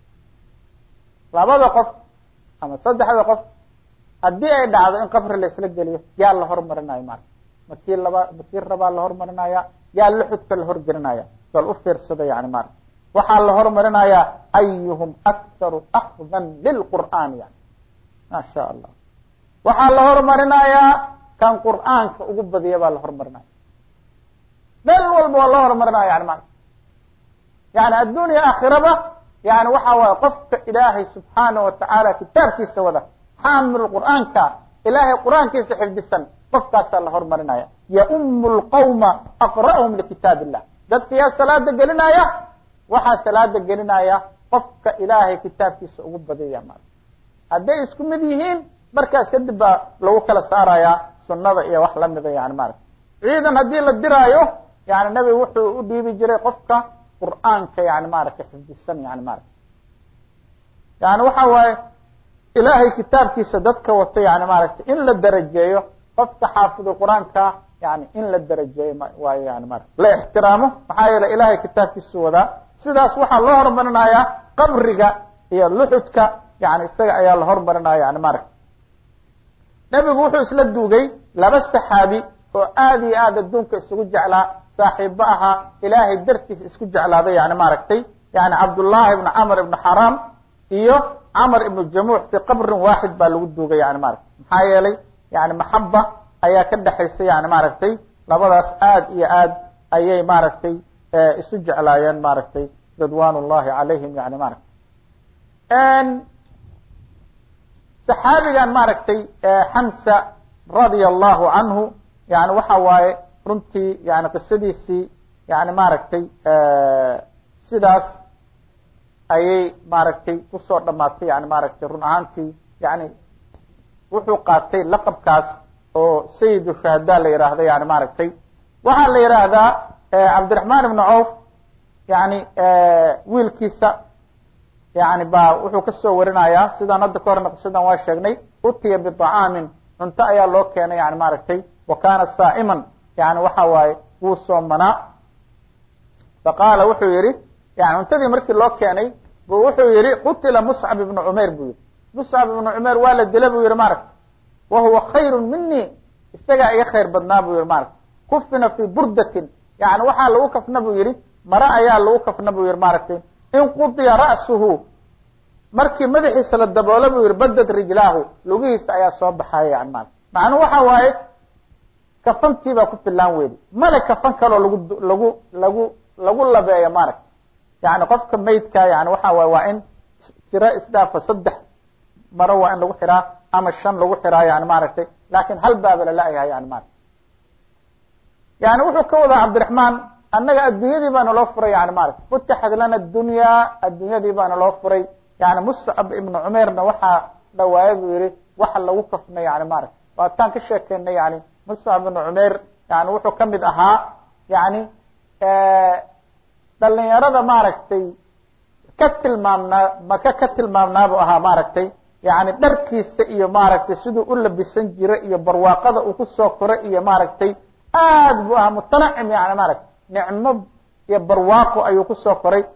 labada qof ama saddexda qof haddii ay dhacdo in qabri la isla geliyo yaa la hormarinayo maarata makii laba makii rabaa la hormarinaya yaa luxudka la horgelinaya bal u fiirsada yani maarata waxaa la hormarinaya ayuhum akharu akdan lilqur'aani yani ma sha allah waxaa la hormarinayaa kan qur'aanka ugu badiya baa la hormarinaya meel walba waa loo hormarinaya yani maarata yani addunya aakhiraba yani waxa waaye qofka ilaahay subxaana watacaala kitaabkiisa wada xaamil qur'aanka ilaahay qur'aankiisa xifdisan qofkaasaa la hormarinaya yaumu lqawma aqra'hum likitaab illah dadka yaa salaada gelinaya waxaa salaada gelinaya qofka ilaahay kitaabkiisa ugu badiyaya maarata hadday isku mid yihiin markaas kadib baa lagu kala saaraya sunada iyo wax lamida yani maarata ciidan haddii la diraayo yani nebigu wuxuu u dhiibi jiray qofka qur'aanka yani maarata xifdisan yani maarata yani waxa waaye ilaahay kitaabkiisa dadka wato yani maaragta in la darajeeyo qofka xaafidu qur-aanka yani in la darajeeyo waayo yani maarata la ixtiraamo maxaa yeele ilahay kitaabkiisu wadaa sidaas waxaa loo hormarinayaa qabriga iyo luxudka yani isaga ayaa la hormarinaya yani maaragta nebigu wuxuu isla duugay laba saxaabi oo aad iyo aad adduunka isugu jeclaa saaxiibo ahaa ilaahay dartiisa isku jeclaaday yani maaragtay yani cabdullaahi ibn camr ibn xaram iyo camr ibnu jamuux fi qabrin waaxid baa lagu duugay yani maarata maxaa yeelay yani maxaba ayaa ka dhexaysa yani maaragtay labadaas aad iyo aad ayay maaragtay isu jeclaayeen maaragtay ridwan ullahi calayhim yani maarata saxaabigan maaragtay xamsa radia allahu canhu yani waxa waaye runtii yani qisadiisii yani maaragtay sidaas ayay maaragtay kusoo dhamaatay yani maaragtay run ahaantii yani wuxuu qaatay laqabkaas oo sayid shuhada la yidhaahda yani maaragtay waxaa la yidhaahdaa cabdiraxmaan ibnu cawf yani wiilkiisa yani ba wuxuu kasoo warinayaa sidaan hadda ka horna qisadan waa sheegnay utiya biطacaamin cunto ayaa loo keenay yani maaragtay wa kana saa'iman yani waxa waaye wuu soomanaa faqaala wuxuu yihi yani cuntadii markii loo keenay bu wuxuu yihi qutila muscab ibnu cumayr buu yihi muscab ibnu cumayr waa la dila buu yihi maaragta wa huwa khayru mini isagaa iga khayr badnaa buu yihi maaragta kufina fi burdatin yani waxaa lagu kafna buu yihi mare ayaa lagu kafna buu yihi maaragtay in qudiya ra'suhu markii madaxiisa la daboolo buu yihi badad rijlaahu lugihiisa ayaa soo baxaya yani maarata macnuu waxa waaye kafantii baa ku filaan weydi male kafan kaloo lagu lagu lagu lagu labeeyo maaragta yani qofka maydka yani waxa waay waa in tiro isdhaafa saddex maro waa in lagu xiraa ama shan lagu xiraa yani maaragtay laakin hal baaba lala-yahay yani maarata yani wuxuu ka wadaa cabdiraxmaan annaga addunyadii baana loo furay yani maarata futixad lana dunya addunyadii baana loo furay yani muscab ibnu cumeyrna waxaa dhawaaye buu yihi waxa lagu kafna yani maarata waataan ka sheekeynay yani muscab ibnu cumeyr yani wuxuu kamid ahaa yani dhalinyarada maaragtay ka tilmaamnaa maka ka tilmaamnaabu ahaa maaragtay yani dharkiisa iyo maaragtay siduu u labisan jira iyo barwaaqada uu kusoo koray iyo maaragtay aad buu ahaa mutanacim yani maaragtay nicmo iyo barwaaqo ayuu kusoo koray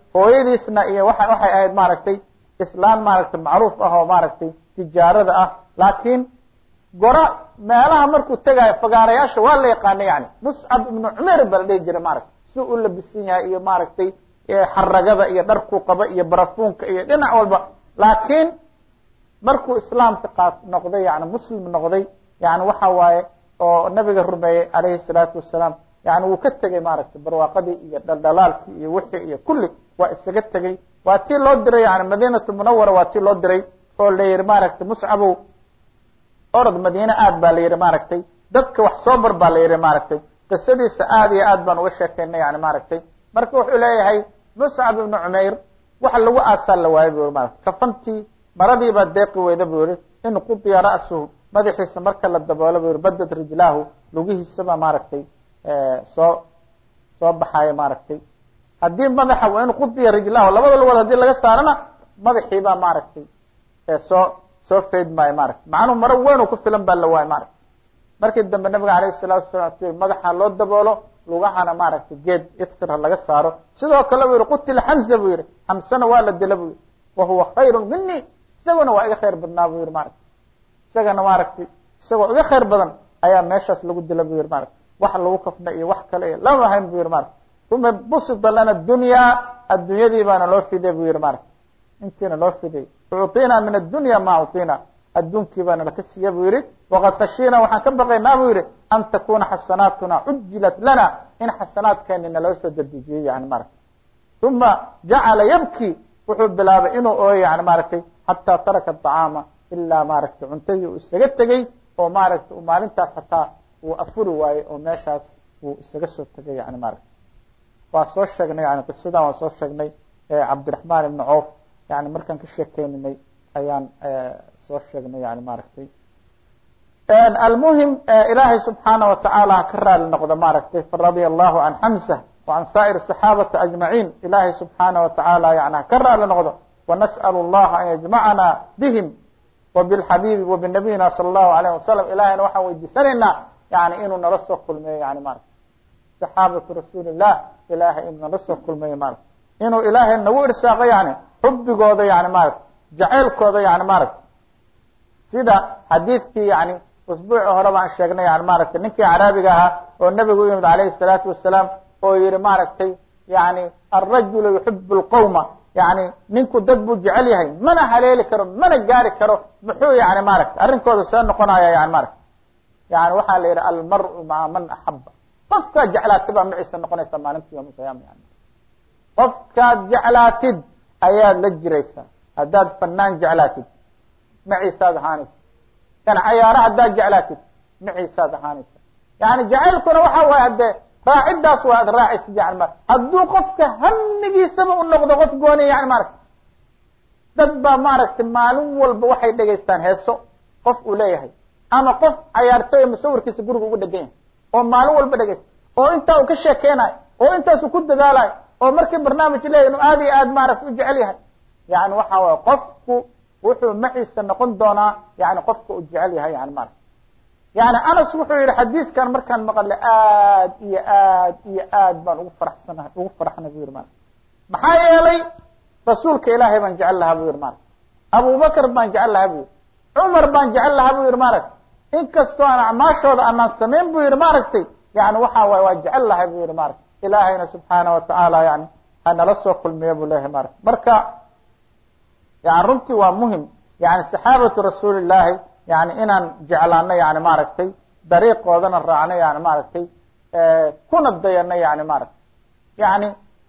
hooyadiisna iyo waa waxay ahayd maaragtay islaan maaragtay macruuf ah oo maaragtay tijaarada ah laakiin gora meelaha markuu tegaayo fagaarayaasha waa la yaqaana yani muscab ibnu cumeer baa la dhihi jiray maaragtay si u labisan yahay iyo maaragtay xaragada iyo dharkuu qaba iyo barafuunka iyo dhinac walba laakiin markuu islaamka qaat noqday yani muslim noqday yani waxa waaye oo nabiga rumeeyey alayhi salaatu wasalaam yani wuu ka tegey maaragtay barwaaqadii iyo dhaldhalaalkii iyo wixii iyo kulli waa isaga tegey waa tii loo diray yani madinatu munawara waa tii loo diray oo la yihi maaragtay muscabow orod madiine aad baa la yihi maaragtay dadka wax soo bar baa la yihi maaragtay qisadiisa aad iyo aad baan uga sheekaynay yani maaragtay marka wuxuu leeyahay muscab ibnu cumayr waxa lagu aasaa la waayo bu marat kafantii maradiibaa deeqi weyda buu yihi in qudiya ra'suhu madaxiisa marka la daboolo bu yihi badad rijlaahu lugihiisaba maaragtay soo soo baxaayo maaragtay haddii madaxa in qudiya rijlahu labada lugood hadii laga saarana madaxiibaa maaragtay soo soo fayd maayo maarata macnuhu maro weyn oo ku filan baa la waayo maarata markii dambe nabiga alayhi salatu wasalam madaxa loo daboolo lugahana maaragtay geed itkir laga saaro sidoo kale bu yihi qutila xamza buu yihi xamsana waa la dila bu yihi wahuwa khayru mini isaguna waa iga khayr badnaa bu yihi maarata isagana maaragtay isagoo iga khayr badan ayaa meeshaas lagu dila bu yihi maarata wax lagu kafna iyo wax kale iyo lama ahayn bu yihi maarata uma busita lana dunyaa addunyadii baana loo fiday bu yihi maarata intiina loo fiday ucطina min addunya ma uطina adduunkii baana laka siiya bu yihi waqad khashiina waxaan ka baqaynaa bu yihi an takuna xasanaatuna cujilat lana in xasanaadkeeni naloo soo dedejiyey yani maarata uma jacala yabki wuxuu bilaabay inuu ooyo yani maaragtay xataa taraka aطacaama ilaa maaragtay cuntadii uu isaga tegey oo maaragtay maalintaas hataa uu afuri waayey oo meeshaas uu isaga soo tegay yani maarata waa soo sheegnay yani qisadan waa soo sheegnay cabdiraحman ibn cawf yani markaan ka sheekeyninay ayaan soo sheegnay yani maaragtay almuhim ilaahay subxaana watacaala ha ka raali noqdo maaragtay faradia allahu can xamsa وعan saa'ir الصaxaabati ajmaciin ilahay subxaana watacaala yani ha ka raali noqdo wanasأl اllaha an yajmacana bihim وبالxabiibi وبnabiyina salى الlahu عalيه wasalam ilahayna waxaan weydiisanaynaa yani inuu nala soo kulmeeyo yani maarata saxaabatu rasuuli الlah ilahay inuu nala soo kulmeeyo maarata inuu ilaahay nagu irsaaqo yani xubigooda yani maarata jaceylkooda yani maaragta sida xadiidkii yani usbuuci hore baan sheegnay yani maaragtay ninkii caraabiga ahaa oo nebigu u yimid alayhi الsalaatu wasalaam oo yihi maaragtay yani alrajulu yuxib اlqowma yani ninku dad buu jecel yahay mana haleeli karo mana gaari karo muxuu yani maaragta arrinkooda see noqonaya yani maarata yani waxaa la yihi almaru maca man axaba qofkaad jeclaatid baa maciisa noqonaysa maalinta yom alqiyaama yani qofkaad jeclaatid ayaad la jiraysaa haddaad fanaan jeclaatid maciisaad ahaanaysa yani cayaaro haddaad jeclaatid maciisaad ahaanaysa yani jacaylkuna waxa waaye haddee raacidaas waa ad raacaysid yani ma hadduu qofka hamigiisaba u noqdo qof gooniya yani maaragta dad baa maaragtay maalin walba waxay dhegaystaan heeso qof uu leeyahay ama qof cayaartooy musawirkiisa guriga uga dhegan yahay oo maalin walba dhegaysta oo intaa uu ka sheekeynayo oo intaasuu ku dadaalayo oo markii barnaamij leeyahy inuu aad iyo aad maaragta u jecel yahay yani waxa waye qofku wuxuu maciisa noqon doonaa yani qofka uu jecel yahay yani maarata yani anas wuxuu yihi xadiiskan markaan maqle aad iyo aad iyo aad baan ugu faraxsanahay ugu faraxnay bu yihi maarata maxaa yeelay rasuulka ilaahay baan jecel lahaa bu yihi maarata abubakr baan jecel lahaa bu yihi cumar baan jecel lahaa bu yihi maaragta inkastoo aan acmaashooda anaan samayn bu yihi maaragtay yani waxa waay waa jecel lahay bu yihi maarata ilaahayna subxaana watacaala yani hanala soo kulmiya bu leeyahay maarata marka yani runtii waa muhim yani saxaabatu rasuuli llaahi yani inaan jeclaano yani maaragtay dariiqoodana raacno yani maaragtay kuna dayano yani maaragtay yani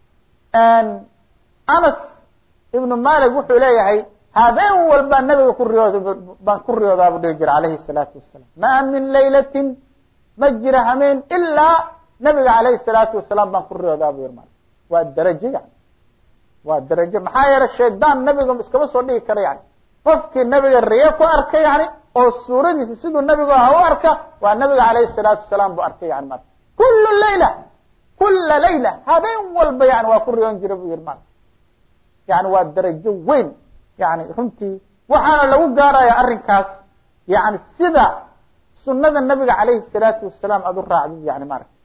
anas ibnu malik wuxuu leeyahay habeen walbaa nabiga ku riyood baan ku riyoodaa bu dhihi jira alayhi الsalaatu wasalaam ma min laylatin ma jira hameen ilaa nabiga alayhi الsalaatu wasalaam baan ku riyoodaa bu yiri ma waa darajo yani waa darajo maxaa yeele shaydaan nabiga iskama soo dhigi karo yani qofkii nabiga riyo ku arkay yani oo suuradiisa siduu nabigu aha u arka waa nabiga alayhi الsalaatu wasalaam bu arkay yani mara kula layla kula layla habeen walba yani waa ku riyoon jira bu yihi mara yani waa darajo weyn yani runtii waxaana lagu gaaraya arrinkaas yani sida sunada nabiga alayhi الsalaatu wasalaam aad u raacdid yani maarata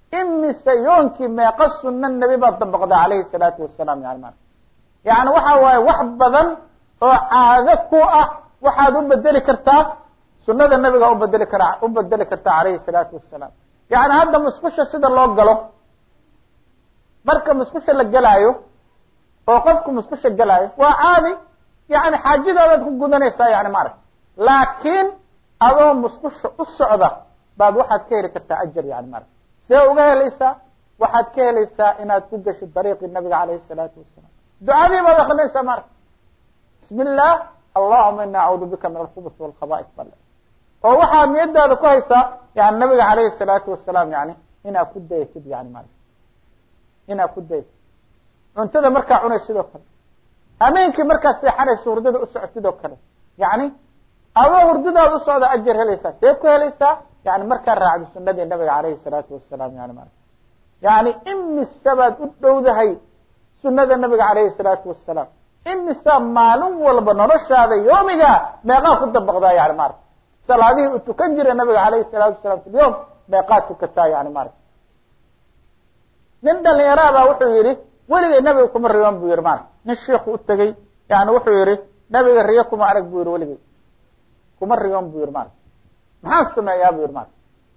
imise yoonkii meeqa sunna nebi baad dabaqda calayhi salaatu wasalaam yani ma yani waxa waaye wax badan oo caado ku ah waxaad u bedeli kartaa sunada nabiga ubedeli kara u bedeli kartaa calayhi salaatu wasalaam yani hadda musqusha sida loo galo marka musqusha la gelaayo oo qofku musqusha gelaayo waa caadi yani xaajadaadaad ku gudanaysaa yani maarag laakiin adoo musqusha u socda baad waxaad ka heli kartaa ajar yani maarag see uga helaysaa waxaad ka helaysaa inaad ku gasho dariiqii nabiga calayhi salaatu wasalaam ducadii baad akrinaysaa maarag bismi illah allahuma ina acuudu bika min alkhubuث walkhaba'is bale oo waxaad niyadaada ku haysaa yani nabiga calayhi salaatu wasalaam yani inaad ku dayatid yani maarag inaad ku dayatid cuntada markaa cunay sidoo kale ameenkii markaad seexanayso hurdada u socotid oo kale yani adoo hurdadaada u socda ajar helaysaa see ku helaysaa yani markaa raacdo sunadii nabiga calayhi salaatu wasalaam yani maarag yani imise baad u dhowdahay sunada nabiga calayhi salaatu wasalaam imisa maalin walba noloshaada yoomiga meeqaa ku dabaqdaa yani maarag salaadihii u tukan jiray nabiga calayhi salaatu wasalaam fi lyom meeqaad tukataa yani maarag nin dhalinyaraabaa wuxuu yihi weligay nabiga kuma riyoon buu yihi maarag nin shiiku u tegey yani wuxuu yihi nabiga riyo kuma arag buu yihi weligay kuma riyoon buu yihi maarag maxaan sameeyaa buu yihi maarag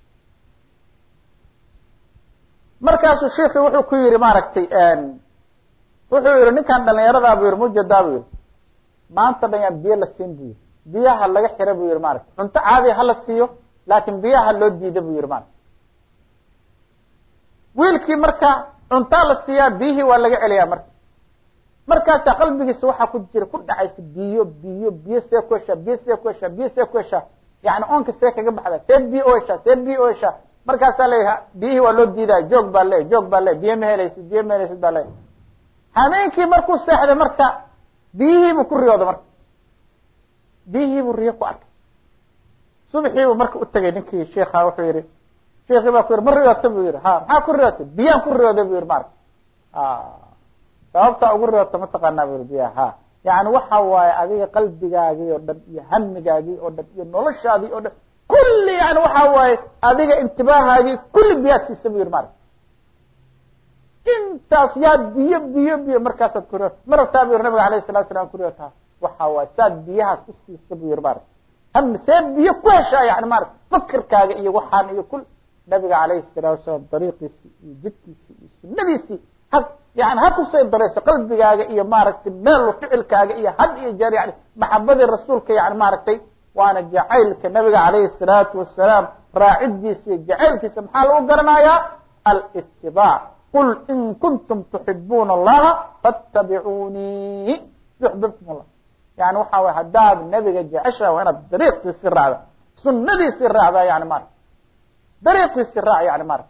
markaasuu shiiki wuxuu ku yihi maaragtay wuxuu yihi ninkan dhalinyaradaa buu yihi mujadaa buu yihi maanta dhan yaan biyo la siin buu yihi biyaha laga xira buu yihi maaragta cunto caadiya hala siiyo laakin biyaha loo diida buu yihi maaragta wiilkii marka cuntaa la siiyaa biyihii waa laga celiyaa marka markaasaa qalbigiisa waxaa ku jira ku dhacaysa biyo biyo biyo see ku heshaa biyo see ku heshaa biyo see ku heshaa yani oonka see kaga baxda see biyo u heshaa see biyo u heshaa markaasaa leeyaha biyihii waa loo diidaya joog baa le joog baa le biyo ma helaysid biyo ma helaysid baa le hameenkii markuu seexday marka biyihiibuu ku riyooda marka biyihiibuu riyo ku arkay subaxiibuu marka u tegay ninkii sheika wuxuu yihi sheikii baa ku yihi ma riyoota buu yihi ha maxaa ku riyootay biyaan ku riyooday bu yihi maarka sababtaa ugu riyoota mataqaanaa bu yihi biyaha ha yani waxa waaye adiga qalbigaagii oo dhan iyo hamigaagii oo dhan iyo noloshaadii oo dhan kulli yani waxa waaye adiga intibaahaagii kulli biyaad siisa bu yihi maarka intaas yaad biyo biyo biyo markaasaad ku riyoota ma rabtaa bu yihi nabiga alayh salatu salam ku riyoota waxa waaye saad biyahaas u siisa bu yihi maarka hami see biyo ku heshaa yani maarata fakirkaaga iyo waxaan iyo kul nabiga calayhi salaatu wasalaam dariiqiisii iyo jidkiisii iyo sunadiisii ha yani ha kusay darayso qalbigaaga iyo maaragtay meel ficilkaaga iyo had iyo jeer yani maxabadii rasuulka yani maaragtay waana jacaylka nabiga calayhi salaatu wasalaam raacidiisa iyo jacaylkiisa maxaa lagu garanayaa alitibaac qul in kuntum tuxibuuna allaha fattabicuunii yuxbibkum allah yani waxa way haddaad nabiga jeceshaha waa inaad dariiqiisi raacda sunadiisii raacda yani mara dariiqiisi raac yani mara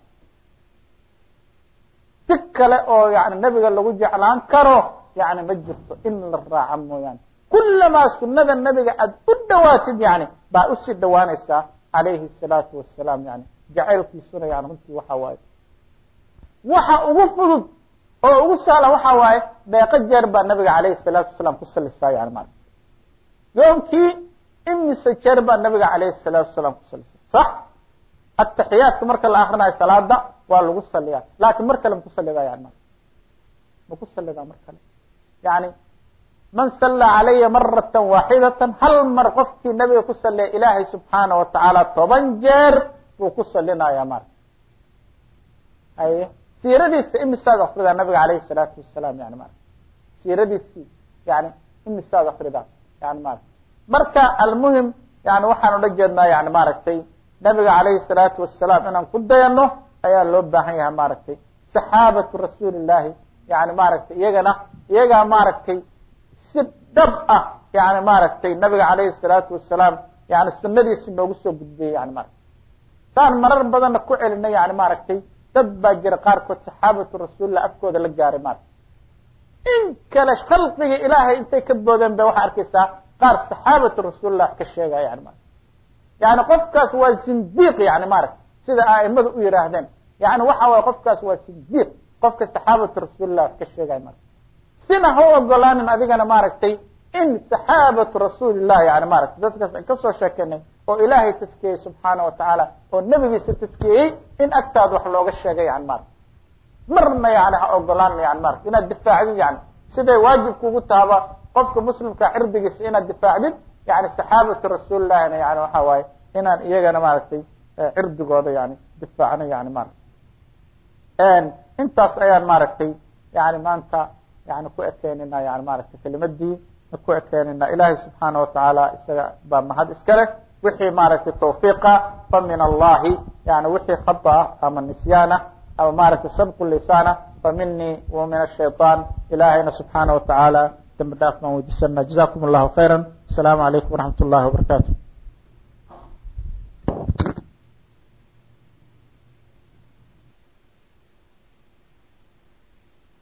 si kale oo yani nabiga lagu jeclaan karo yani ma jirto in la raaca mooyaane kulamaa sunada nabiga aad u dhawaatid yani baa usii dhawaanaysaa calayhi الsalaatu wasalaam yani jacaylkiisuna yani runtii waxa waaye waxa ugu fudud oo ugu sahlan waxa waaye deeqo jeer baa nabiga calayhi الsalaatu wasalaam ku salisaa yani mara yoomkii imise jeer baa nabiga calayhi الsalaatu wasalaam ku salisa sax ataxiyaadka marka la akrinayo salaada waa lagu saliyaa laakin mar kale maku salidaa yani ma maku salidaa mar kale yani man salla calaya marata waaxidata hal mar qofkii nabiga ku saliya ilaahay subxaana watacaala toban jeer buu ku salinaya mara aye siiradiisa imisaad akridaa nabiga alayhi الsalaatu wasalaam yani mara siiradiisii yani imisaad akridaa yani mara marka almuhim yani waxaan ula jeednaa yani maaragtay nabiga calayhi الsalaatu wasalaam inaan ku dayano ayaa loo baahan yahay maaragtay saxaabatu rasuuli llahi yani maaragtay iyagana iyagaa maaragtay si dhab ah yani maaragtay nabiga calayhi الsalaatu wasalaam yani sunadiisi noogu soo gudbiyey yani marata saan marar badanna ku celinay yani maaragtay dad baa jira qaarkood saxaabatu rasuulillah afkooda la gaaray marata in kale khalqiga ilaahay intay ka boodeen ba waxaa arkaysaa qaar saxaabatu rasuulillah wax ka sheegaya yani marata yani qofkaas waa sindiq yani maaragta sida aimadu u yihaahdeen yani waxa waye qofkaas waa sindiq qofka saxaabatu rasuulillah wax ka sheegaya marata sina ha u ogolaanin adigana maaragtay in saxaabatu rasuulillah yani maaragtay dadkaas an kasoo sheekenay oo ilaahay taskiyey subxaana watacaala oo nebigiisa taskiyey in agtaada wax looga sheegay yani maarata marna yani ha ogolaan yani marata inaad difaacdid yani siday waajib kugu tahaba qofka muslimka cirdigiisa inaad difaacdid yani saxaabatu rasuulillahina yani waxa waaye inaan iyagana maaragtay cirdigooda yani difaacno yani maarata intaas ayaan maaragtay yani maanta yani ku ekeynayna yani maaragtay kelimadii ku ekeynayna ilaahay subxaana watacaala isaga baa mahad iska leh wixii maaragtay tawfiiqa fa min allahi yani wixii khata ah ama nisyaana ama maaragtay sabqu lisaana fa minii wa min ashayطaan ilaahayna subxaana watacaala dambi dhaaf baan weydiisana jazakum allahu khayra asalaamu calaykum waraxmat ullahi wabarakatu